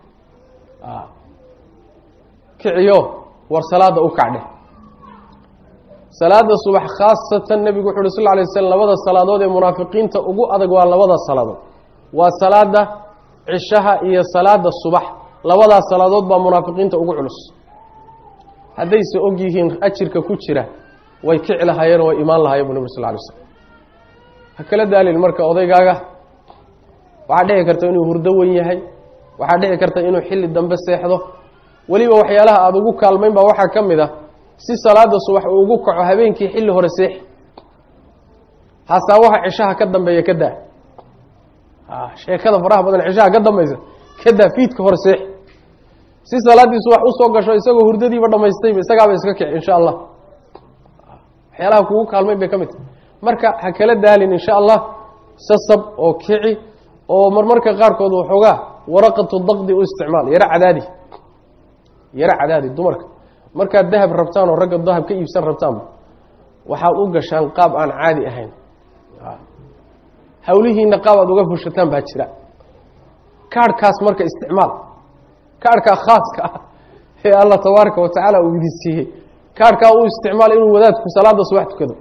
kiciyo war salaada u kacdhe salaada subax khaasatan nebigu wuxu uhi sal lla alay waslam labada salaadood ee munaafiqiinta ugu adag waa labada salaadood waa salaada cishaha iyo salaada subax labadaas salaadood baa munaafiqiinta ugu culus haddayse og yihiin ajirka ku jira way kici lahaayeen oo way imaan lahayen bu nabir sal lay slm ha kala daalin marka odaygaaga waxaa dhici karta inuu hurdo wen yahay waxaa dhici karta inuu xilli dambe seexdo weliba waxyaalaha aada ugu kaalmayn baa waxaa ka mid a si salaada subax uu ugu kaco habeenkii xilli hore seexi haasaa waxa cishaha ka dambeeya ka daa sheekada faraha badan cishaha ka dambaysa ka daa fiidka hore seexi si salaadii subax usoo gasho isagoo hurdadiiba dhamaystayba isagaaba iska kici insha allah waxyaalaha kugu kaalmayn bay ka mid tahay marka ha kala daalin insha allah sasab oo kici oo marmarka qaarkood waxoogaa waraqatu daqdi u isticmaal yaro cadaadi yaro cadaadi dumarka markaad dahab rabtaan oo ragga dahab ka iibsan rabtaanba waxaad u gashaan qaab aan caadi ahayn hawlihiina qaab aad uga fushataan baa jira kaarhkaas marka isticmaal kaarhkaa khaaska ah ee allah tabaaraka wa tacaala uu idi siiyey kaarhkaa u isticmaal inuu wadaadku salaada subax tukado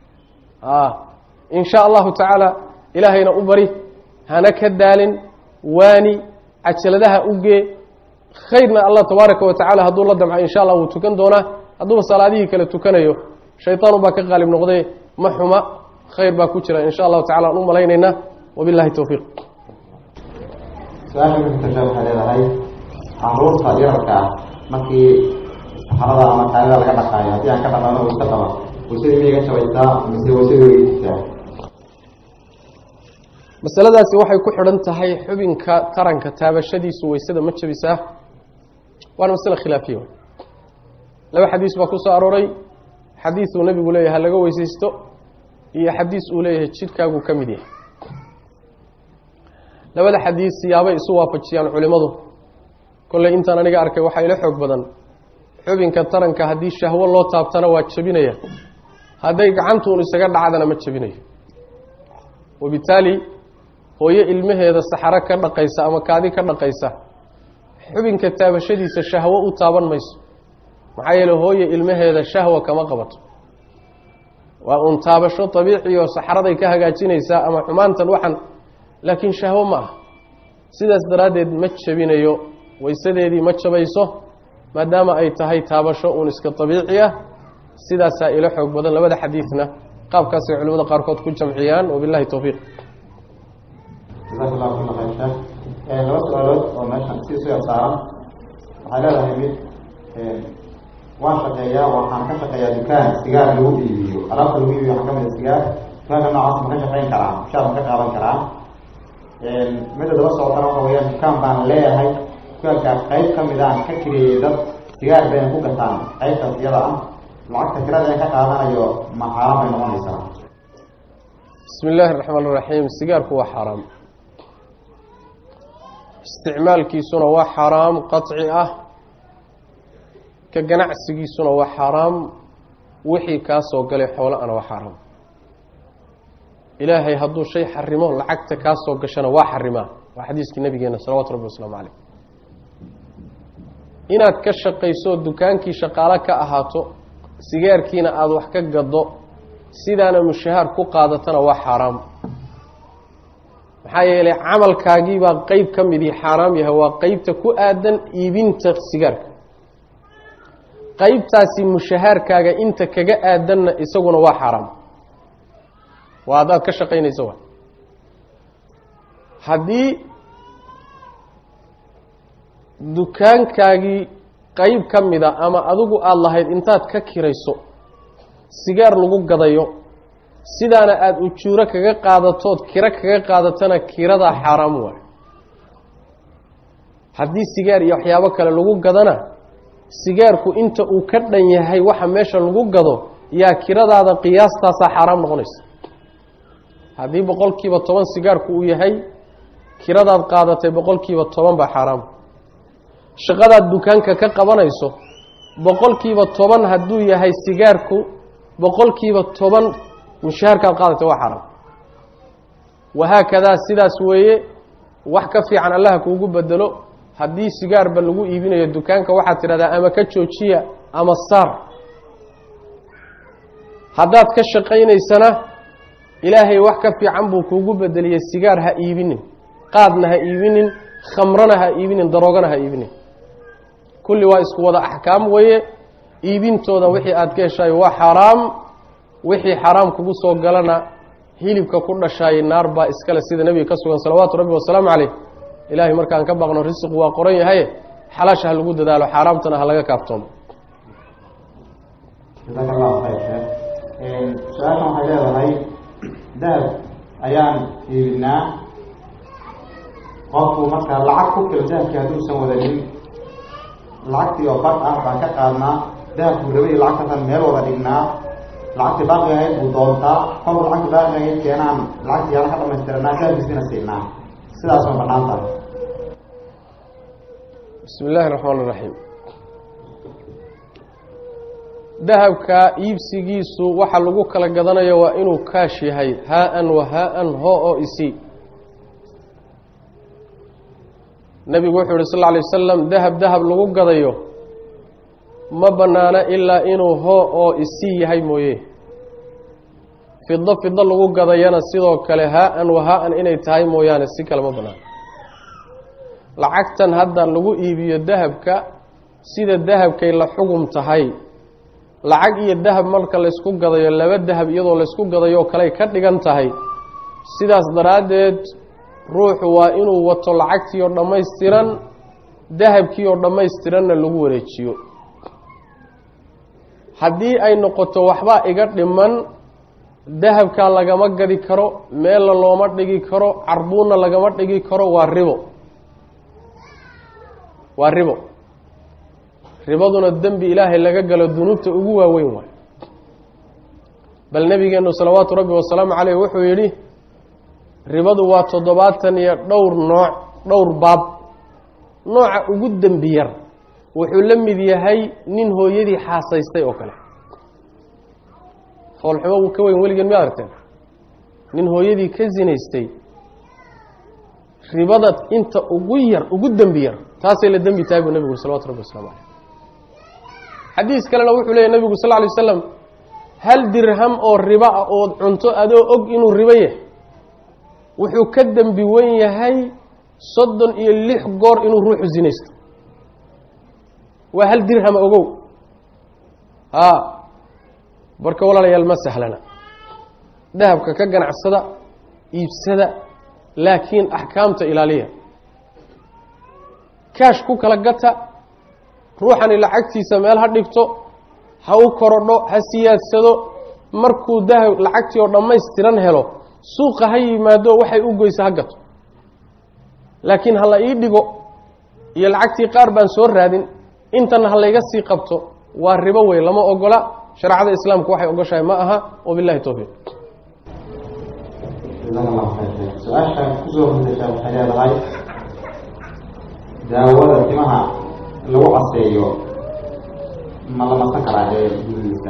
in sha allahu tacaala ilaahayna u bari hana ka daalin waani cajaladaha ugee khayrna allah tabaaraka wa tacala hadduu la damco insha allah wuu tukan doonaa hadduuba salaadihii kale tukanayo shayطaanu baa ka qaalib noqday ma xuma khayr baa ku jira in sha allahu tacala aan u malaynaynaa wabilahi towfiiq su-aasha kuxigtasha waxay leedahay caruurta yararka ah markii saxarada ama kaalida laga dhaqaayo haddii aan ka dhaqano wayse qaba waysadii miyay ga jabaysaa mise waysadii way jirtaa masaladaasi waxay ku xidhan tahay xubinka taranka taabashadiisu waysada ma jabisaa waana masale khilaafiya laba xadiis baa ku soo arooray xadiis uu nebigu leeyahay ha laga weysaysto iyo xadiis uu leeyahay jidhkaagu ka mid yahay labada xadiis siyaabay isu waafajiyaan culimmadu kolley intaan aniga arkay waxaa ila xoog badan xubinka taranka haddii shahwo loo taabtana waa jebinaya hadday gacantuun isaga dhacdana ma jebinayo wabitaali hooyo ilmaheeda saxaro ka dhaqaysa ama kaadi ka dhaqaysa xubinka taabashadiisa shahwo u taaban mayso maxaa yeele hooye ilmaheeda shahwa kama qabato waa uun taabasho abiici oo saxaraday ka hagaajinaysaa ama xumaantan waxan laakiin shahwo ma ah sidaas daraaddeed ma jebinayo waysadeedii ma jabayso maadaama ay tahay taabasho uun iska abiici ah sidaasaa ilo xoog badan labada xadiidna qaabkaasay culimada qaarkood ku jamciyaan wabilahi towfiiq jasaak allahu kula khayr sheekh laba su-aalood oo meeshan sii soo saaran waxay leedahay mid waan shaqeeyaa waxaan ka shaqeeyaa dukaan sigaar lagu iibiyo alaabta lagu iibiyo waxaa kamid a sigaar dukaanka noocaas ma ka shaqeyn karaa mushaar ma ka qaadan karaa midda daba socotana waxa weyaan dukaan baan leeyahay dukaankaa qayb kamid aan ka kireeyey dad sigaar bayna ku gataan qaybtaas iyada ah lacagta kirada in ka qaadanayo ma xaaraan bay noqonaysaa bismi illaahi raxmaan iraxiim sigaarku waa xaaraam isticmaalkiisuna waa xaaraam qaطci ah ka ganacsigiisuna waa xaaraam wixii kaa soo galay xoolo-ana waa xaaraam ilaahay hadduu shay xarimo lacagta kaa soo gashana waa xarimaa waa xadiiskii nabigeena salawatu rabbi wasalaamu caleyh inaad ka shaqayso dukaankii shaqaalo ka ahaato sigaarkiina aada wax ka gado sidaana mushahaar ku qaadatana waa xaaraam maxaa yeelay camalkaagiibaa qeyb ka midii xaaraam yahay waa qeybta ku aadan iibinta sigaarka qeybtaasi mushahaarkaaga inta kaga aadanna isaguna waa xaaraam waa haddaad ka shaqaynayso wa haddii dukaankaagii qeyb ka mida ama adigu aada lahayd intaad ka kirayso sigaar lagu gadayo sidaana aada ujuuro kaga qaadatood kiro kaga qaadatana kiradaa xaaraam waayo haddii sigaar iyo waxyaabo kale lagu gadana sigaarku inta uu ka dhan yahay waxa meesha lagu gado yaa kiradaada qiyaastaasaa xaaraam noqonaysa haddii boqol kiiba toban sigaarku uu yahay kiradaad qaadatay boqol kiiba toban baa xaaraam shaqadaad dukaanka ka qabanayso boqol kiiba toban hadduu yahay sigaarku boqol kiiba toban mushaharkaad qaadatay waa xaaraam wahaakadaa sidaas weeye wax ka fiican allaha kuugu bedelo haddii sigaarba lagu iibinayo dukaanka waxaad tidhahdaa ama ka joojiya ama saar haddaad ka shaqaynaysana ilaahay wax ka fiican buu kuugu bedeliyey sigaar ha iibinin qaadna ha iibinin khamrana ha iibinin daroogana ha iibinin kulli waa isku wada axkaam weeye iibintooda wixii aada ka heshaay waa xaaraam wixii xaaraam kugu soo galana hilibka ku dhashaayay naar baa iskale sida nebiga ka sugan salawaatu rabbi wasalaamu caleyh ilaahay markaan ka baqno risiqu waa qoran yahaye xalaasha ha lagu dadaalo xaaraamtana ha laga kaaftoomo jasaaka allahu khayr sheekh su-aashan waxay leedahay dahab ayaan iibinaa qofku marka lacag ku fil dahabkii hadduusan wadanin lacagtii oo bad ah baan ka qaadnaa dahabkuu rabay lacagtaasaan meel wada dhignaa lacagtii baaqi ahayd buu doontaa kolku lacagtii baaqi ahayd keenaan lacagtii yaala ka dhamaystiranaa dahabkiisina siinaa sidaas ma banaan tahay bismi illaahi raxmaan iraxiim dahabka iibsigiisu waxa lagu kala gadanayo waa inuu kaash yahay haa-an wa haa-an hoo oo isi nebigu wuxuu yihi sal lla alay wasalam dahab dahab lagu gadayo ma bannaano ilaa inuu hoo oo isi yahay mooye fido fido lagu gadayana sidoo kale haa-an wa haa-an inay tahay mooyaane si kale ma bannaano lacagtan hadda lagu iibiyo dahabka sida dahabkay la xugum tahay lacag iyo dahab marka laysku gadayo laba dahab iyadoo laysku gadayo oo kaley ka dhigan tahay sidaas daraaddeed ruuxu waa inuu wato lacagtii oo dhammaystiran dahabkii oo dhammaystiranna lagu wareejiyo haddii ay noqoto waxbaa iga dhiman dahabkaa lagama gadi karo meella looma dhigi karo carbuunna lagama dhigi karo waa ribo waa ribo ribaduna dembi ilaahay laga galo dunuubta ugu waaweyn waay bal nebigeenu salawaatu rabbi wasalaamu caleyh wuxuu yidhi ribadu waa toddobaatan iyo dhowr nooc dhowr baab nooca ugu dembi yar wuxuu la mid yahay nin hooyadii xaasaystay oo kale foolxumo ka weyn weligeen miyaad aragteen nin hooyadii ka sinaystay ribada inta ugu yar ugu dembi yar taasay la dembi tahay buu nebigu uri salawatu rabbi waslamu caleyh xadiis kalena wuxuu leeyahy nebigu sal lla lay waslam hal dirham oo ribo ah ood cunto adoo og inuu ribo yahay wuxuu ka dembi wen yahay soddon iyo lix goor inuu ruuxu sinaysto waa hal dirhama ogow a marka walaalayaal ma sahlana dahabka ka ganacsada iibsada laakiin axkaamta ilaaliya kaash ku kala gata ruuxani lacagtiisa meel ha dhigto ha u korodho ha siyaadsado markuu dahab lacagtii oo dhammaystiran helo suuqa ha yimaado waxay u goysa ha gato laakiin ha la ii dhigo iyo lacagtii qaar baan soo raadin intana ha layga sii qabto waa ribo wey lama ogola shareecada islaamku waxay ogoshahay ma aha wabillahi towfiiq jasaaka allahu khayr sheekh su-aasha kusoo hortaysa waxay leedahay daawada timaha lagu caseeyo ma la masan karaa ee gurigiisa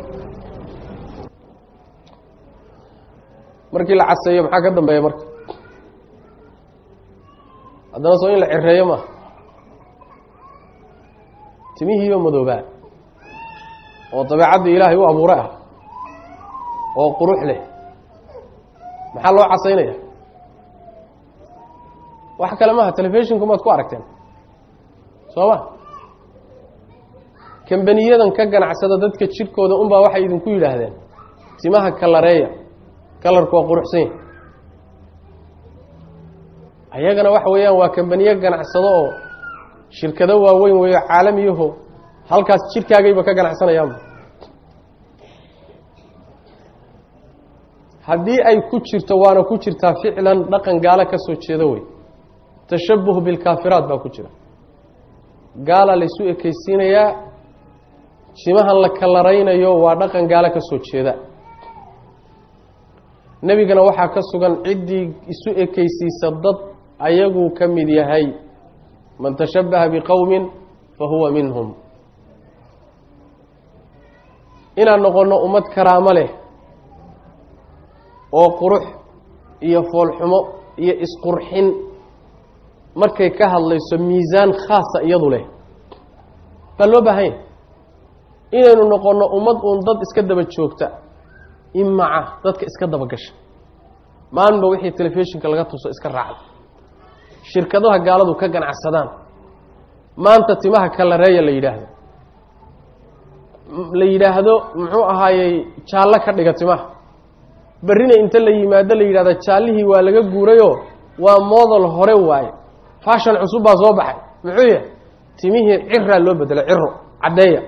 markii la caseeyo maxaa ka dambeeya marka haddana soo in la cireeyo maaha timihiiba madoobaa oo dabeecaddii ilaahay u abuuray ah oo qurux leh maxaa loo casaynaya wax kale maaha telefishinku maad ku aragteen soo ma kambaniyadan ka ganacsada dadka jidhkooda unbaa waxay idinku yidhaahdeen timaha kalareeya kalarku waa quruxsan yahy ayagana waxa weeyaan waa kambaniyo ganacsado oo shirkado waaweyn weeyo caalamiyaho halkaas jidhkaagayba ka ganacsanayaanba haddii ay ku jirto waana ku jirtaa ficlan dhaqan gaalo ka soo jeedo wey tashabuh bilkaafiraat baa ku jira gaala laysu ekeysiinayaa jimahan la kalaraynayo waa dhaqan gaalo ka soo jeeda nebigana waxaa ka sugan ciddii isu ekeysiisa dad ayaguu ka mid yahay man tashabbaha biqowmin fa huwa minhum inaan noqonno ummad karaamo leh oo qurux iyo foolxumo iyo isqurxin markay ka hadlayso miisaan khaasa iyadu leh baa loo baahanya inaynu noqonno ummad uun dad iska daba joogta imaca dadka iska daba gasha maalinba wixii telefishinka laga tuso iska raacda shirkadaha gaaladu ka ganacsadaan maanta timaha kalareeya la yidhaahdo la yidhaahdo muxuu ahaayey jaallo ka dhiga timaha berrina inta la yimaado la yidhahdo jaallihii waa laga guurayoo waa model hore waaye fashon cusub baa soo baxay muxuu yahay timihii ciraa loo bedelay ciro caddeeya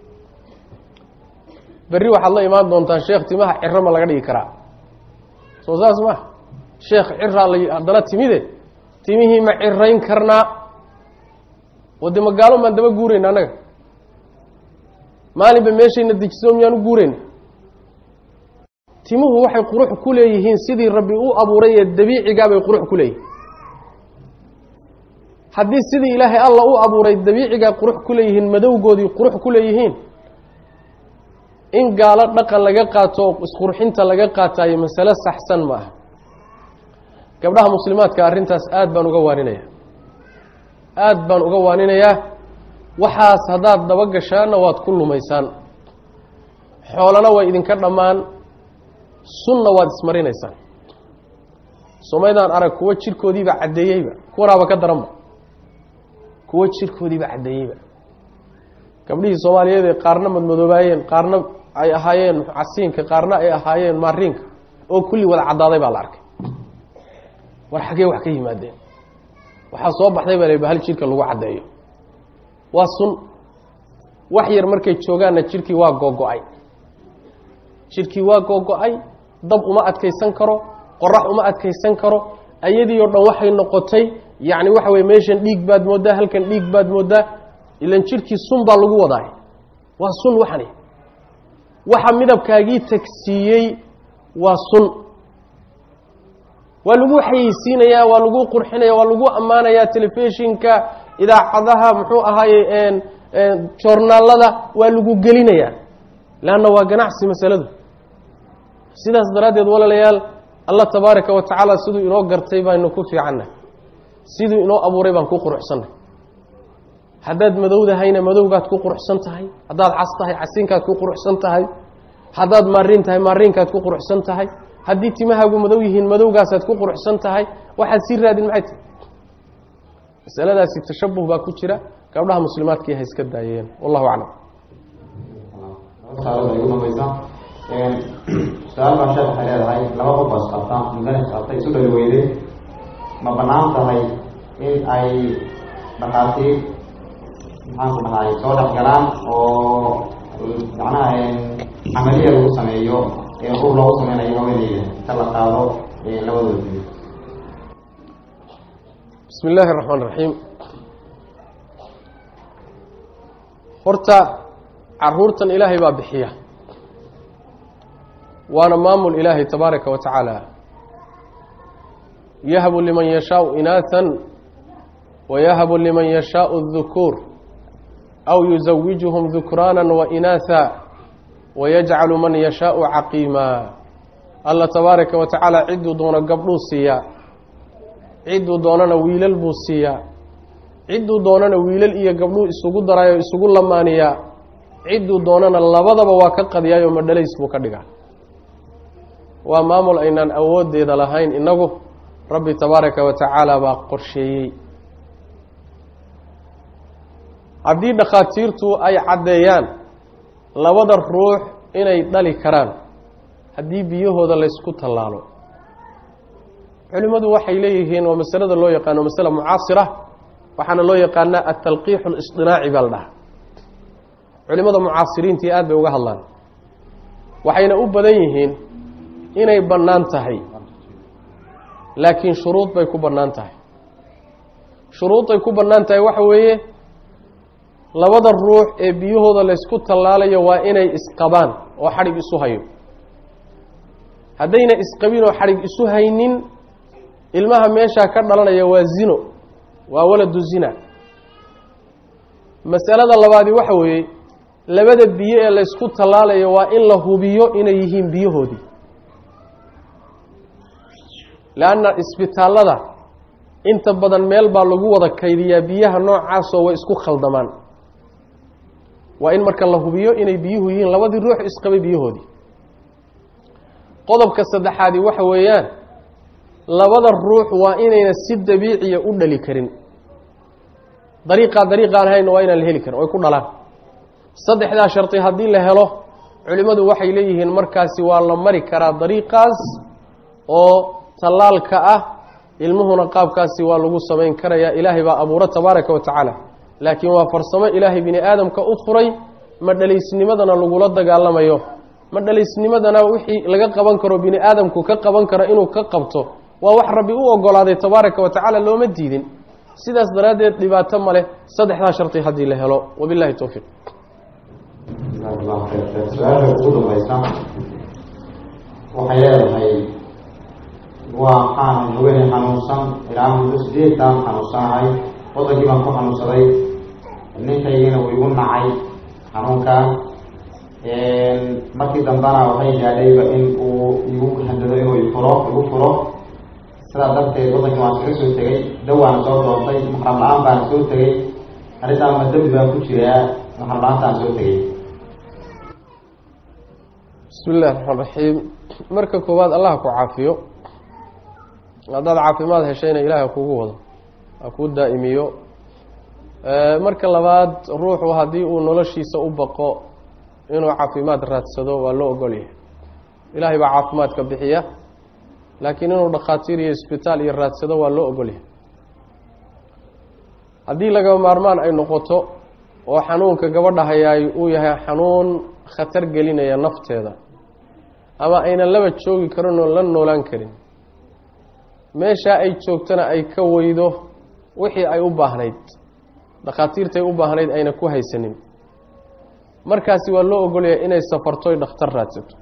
berri waxaad la imaan doontaan sheekh timaha ciro ma laga dhigi karaa soo saas ma sheekh ciraa la haddana timide timihii ma cirayn karnaa wade magaalo maan daba guurayna annaga maalinba meeshayna dejiso miyaan u guurayna timuhu waxay qurux ku leeyihiin sidii rabbi u abuuray ee dabiicigaa bay qurux ku leeyihiin haddii sidii ilaahay alla u abuuray dabiicigaa qurux ku leeyihiin madowgoodii qurux ku leeyihiin in gaalo dhaqan laga qaato oo isqurxinta laga qaataayo masale saxsan ma aha gabdhaha muslimaadka arrintaas aad baan uga waaninayaa aad baan uga waaninayaa waxaas haddaad daba gashaanna waad ku lumaysaan xoolana way idinka dhammaan sunna waad ismarinaysaan somaydaan arag kuwo jirkoodiiba caddeeyeyba kuwanaaba ka daranba kuwo jirkoodiiba caddeeyeyba gabdhihii soomaaliyeed ee qaarna madmadoobaayeen qaarna ay ahaayeen casiinka qaarna ay ahaayeen maariinka oo kulli wada caddaaday baa la arkay war xaggee wax ka yimaadeen waxaa soo baxday baa la hal jirka lagu caddeeyo waa sun wax yar markay joogaanna jirkii waa googo-ay jirkii waa googo-ay dab uma adkaysan karo qorax uma adkaysan karo ayadii oo dhan waxay noqotay yacni waxa weye meeshan dhiig baad mooddaa halkan dhiig baad mooddaa ilan jirkii sun baa lagu wadaay waa sun waxani waxa midabkaagii tagsiiyey waa sun waa lagu xayeysiinayaa waa lagu qurxinaya waa lagu ammaanayaa telefishinka idaacadaha muxuu ahaaye joornaalada waa lagu gelinayaa leanna waa ganacsi masaladu sidaas daraaddeed walaalayaal allah tabaaraka wa tacaala siduu inoo gartay baynu ku fiicanna siduu inoo abuuray baan ku quruxsannay haddaad madowdahayna madowgaad ku quruxsan tahay haddaad cas tahay casiinkaad ku quruxsan tahay haddaad maariin tahay maariinkaad ku quruxsan tahay haddii timahaagu madow yihiin madowgaasaad ku quruxsan tahay waxaad sii raadin maxay tahay masaladaasi tashabuh baa ku jira gabdhaha muslimaadkii ha iska daayeen wallahu aclam su-aal baa sheekh waxay leedahay laba qof baa isqabtaan mudana isqabtay isu dhali weyday ma banaan tahay in ay dhakhaatiir maxaan ku dhahay soo dhex galaan oo macnaha camaliya lagu sameeyo ur loogu sameynayo haweeneyda inta la qaado labadooda biyo bismi illaahi araxmaan raxiim horta caruurtan ilaahay baa bixiya waana maamul ilaahay tabaaraka wa tacaala yahbu liman yashaau inaathan wayahabu liman yashaau الذukuur aw yuزawijuhum dukraana wainaatha wayajcalu man yashaau caqiima alla tabaaraka wa tacaala cidduu doono gabdhuu siiyaa cidduu doonana wiilal buu siiyaa cidduu doonana wiilal iyo gabdhuu isugu daraayo isugu lamaaniyaa cidduu doonana labadaba waa ka qadiyaayo madhalays buu ka dhigaa waa maamul aynaan awooddeeda lahayn innagu rabbi tabaaraka wa tacaala baa qorsheeyey haddii dhakhaatiirtu ay caddeeyaan labada ruux inay dhali karaan haddii biyahooda laysku tallaalo culimmadu waxay leeyihiin waa masalada loo yaqaano masale mucaasira waxaana loo yaqaanaa atalqiixu lisطinaaci baa la dhahaa culimmada mucaasiriintii aad bay uga hadlaan waxayna u badan yihiin inay bannaan tahay laakiin shuruud bay ku bannaan tahay shuruuday ku bannaan tahay waxa weeye labada ruux ee biyahooda laysku tallaalayo waa inay isqabaan oo xadhig isu hayo haddayna isqabin oo xadhig isu haynin ilmaha meeshaa ka dhalanaya waa zino waa waladu zina masalada labaadi waxa weeye labada biyo ee laysku tallaalayo waa in la hubiyo inay yihiin biyahoodii leanna isbitaallada inta badan meel baa lagu wada kaydiyaa biyaha noocaasoo way isku khaldamaan waa in marka la hubiyo inay biyuhu yihiin labadii ruux isqabay biyahoodii qodobka saddexaadi waxa weeyaan labada ruux waa inayna si dabiiciya u dhali karin dariiqaa dariiqaan ahayn waa inaan la heli karin oy ku dhalaan saddexdaa shardi haddii la helo culimmadu waxay leeyihiin markaasi waa la mari karaa dariiqaas oo tallaalka ah ilmuhuna qaabkaasi waa lagu samayn karayaa ilaahay baa abuuro tabaaraka wa tacaala laakiin waa farsamo ilaahay bini aadamka u furay ma dhalaysnimadana lagula dagaalamayo ma dhalaysnimadana wixii laga qaban karo bini aadamku ka qaban karo inuu ka qabto waa wax rabbi u ogolaaday tabaaraka wa tacaala looma diidin sidaas daraaddeed dhibaato ma leh saddexdaa sharti haddii la helo wabillahi towfiiq jazakallahu khayr sheekh su-aasha ugu dambaysa waxay leedahay waxaan haweeney xanuunsan ilaa muddo sideedan xanuunsanahay wadankii baan ku xanuunsaday ninkaygiina uu igu nacay xanuunkan markii dambena waxay gaadhayba in uu igu handado inuu ifuro igu furo sidaa darteed wadankii waan iskaga soo tegey dawaana soo doontay maxram la-aan baana soo tegey arrintaan ma dembi baan ku jiraa maxram la-aantaan soo tegey bismi illahi raxmaan raxiim marka koowaad allah ku caafiyo haddaad caafimaad heshayna ilaahay kugu wado ha kuu daa'imiyo marka labaad ruuxu haddii uu noloshiisa u baqo inuu caafimaad raadsado waa loo ogolyahay ilaahay baa caafimaadka bixiya laakiin inuu dhakhaatiir iyo isbitaal iyo raadsado waa loo ogolyahay haddii laga maarmaan ay noqoto oo xanuunka gabadha hayaay uu yahay xanuun khatar gelinaya nafteeda ama aynan laba joogi karin oo la noolaan karin meeshaa ay joogtana ay ka weydo wixii ay u baahnayd dhakhaatiirtay u baahnayd ayna ku haysanin markaasi waa loo ogolyahay inay safartoy dhakhtar raadsato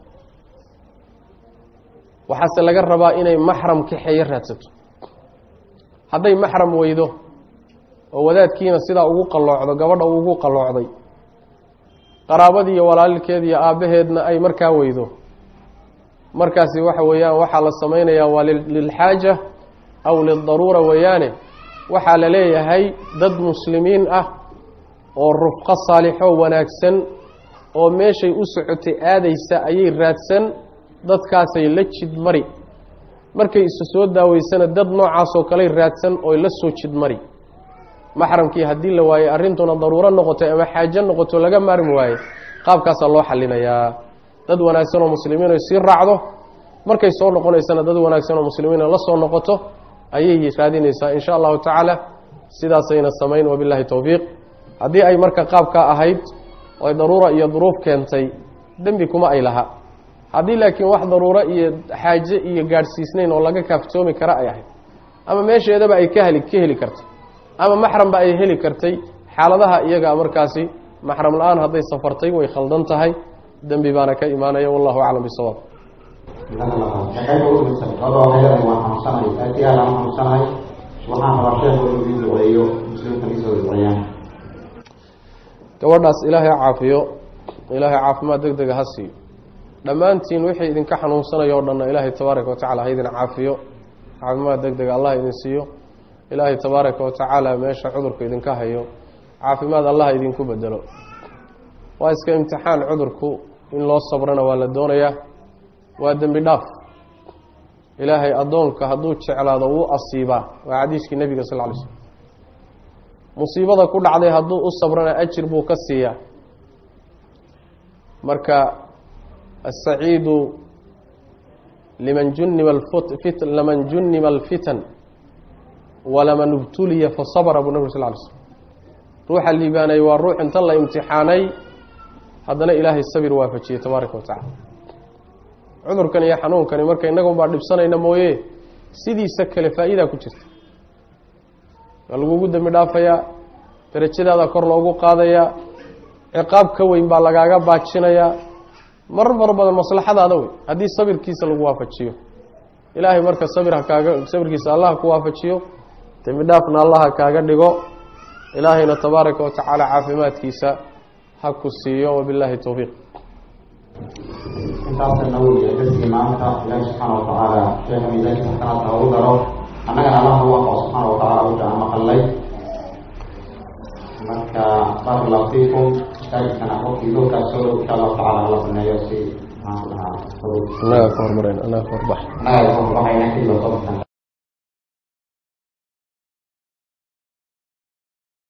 waxaase laga rabaa inay maxram kaxeeyo raadsato hadday maxram weydo oo wadaadkiina sidaa ugu qalloocdo gabadha uu ugu qalloocday qaraabadii iyo walaalkeed iyo aabbaheedna ay markaa weydo markaasi waxa weeyaan waxaa la samaynayaa waa lilxaaja aw lildaruura weeyaane waxaa la leeyahay dad muslimiin ah oo rufqo saalixo wanaagsan oo meeshay u socotay aadaysa ayay raadsan dadkaasay la jidmari markay isu soo daaweysana dad noocaasoo kaley raadsan ooy la soo jidmari maxramkii haddii la waayey arrintuna daruuro noqotay ama xaajo noqoto laga maarmi waaye qaabkaasaa loo xalinayaa dad wanaagsan oo muslimiin ay sii raacdo markay soo noqonaysana dad wanaagsan oo muslimiina la soo noqoto ayay raadinaysaa in sha allahu tacaala sidaasayna samayn wabillahi towfiiq haddii ay marka qaabkaa ahayd oo ay daruura iyo duruuf keentay dembi kuma ay laha haddii laakiin wax daruuro iyo xaaje iyo gaadhsiisnayn oo laga kaaftoomi kara ay ahayd ama meesheedaba ay ka heli ka heli kartay ama maxramba ay heli kartay xaaladaha iyaga markaasi maxram la-aan hadday safartay way khaldan tahay dembi baana ka imaanaya wallahu aclam bisawaab shaqeynta ugu dhimsan labada waxay leedahay waan xanuunsanahay aatiyaal aan xanuunsanahay waxaan rabaa sheekhu inuu ii duceeyo muslimka isoo duceeyaan gabadhaas ilaahay caafiyo ilaahay caafimaad deg dega ha siiyo dhammaantiin wixii idinka xanuunsanaya o dhanna ilaahay tabaaraka watacala ha idin caafiyo caafimaad deg dega allah idin siiyo ilaahay tabaaraka watacaala meesha cudurku idinka hayo caafimaad allah idinku bedelo waa iska imtixaan cudurku in loo sabrana waa la doonayaa waa dembi dhaaf ilaahay addoonka hadduu jeclaado wuu asiibaa waa xadiiskii nebiga sal ly slm musiibada ku dhacday hadduu u sabrana ajir buu ka siiyaa marka asaciidu liman junima fit laman junima alfitan walaman ibtuliya fasabra buu nabig sal ly slm ruuxa liibaanay waa ruux inta la imtixaanay haddana ilaahay sabir waafajiyey tabaaraka wa tacala cudurkan iyo xanuunkani marka innagun baa dhibsanayna mooye sidiisa kale faa'iidaa ku jirta waa lagugu dembi dhaafayaa darajadaada kor loogu qaadayaa ciqaab ka weyn baa lagaaga baajinayaa marar fara badan maslaxadaada wey haddii sabirkiisa lagu waafajiyo ilaahay marka sabir ha kaaga sabirkiisa allah ku waafajiyo dembi dhaafna allah ha kaaga dhigo ilaahayna tabaaraka wa tacaala caafimaadkiisa ha ku siiyo wabillahi towfiiq intaasana weliya darsigii maanta ilaahi subxaana watacaala sheekha miisaanka xasanaadka ugu daro annagana allah u waafaq subxaana watacaala wixii aan maqalnay marka barak allahu fiikum masaajidkana qofkii doorkaas soo dhow insha allahu tacala hala baneeyo si maxaan ku dhahaa annaga ka hormarayna annaga ka horbax annaga waxayna kidla soo baxsan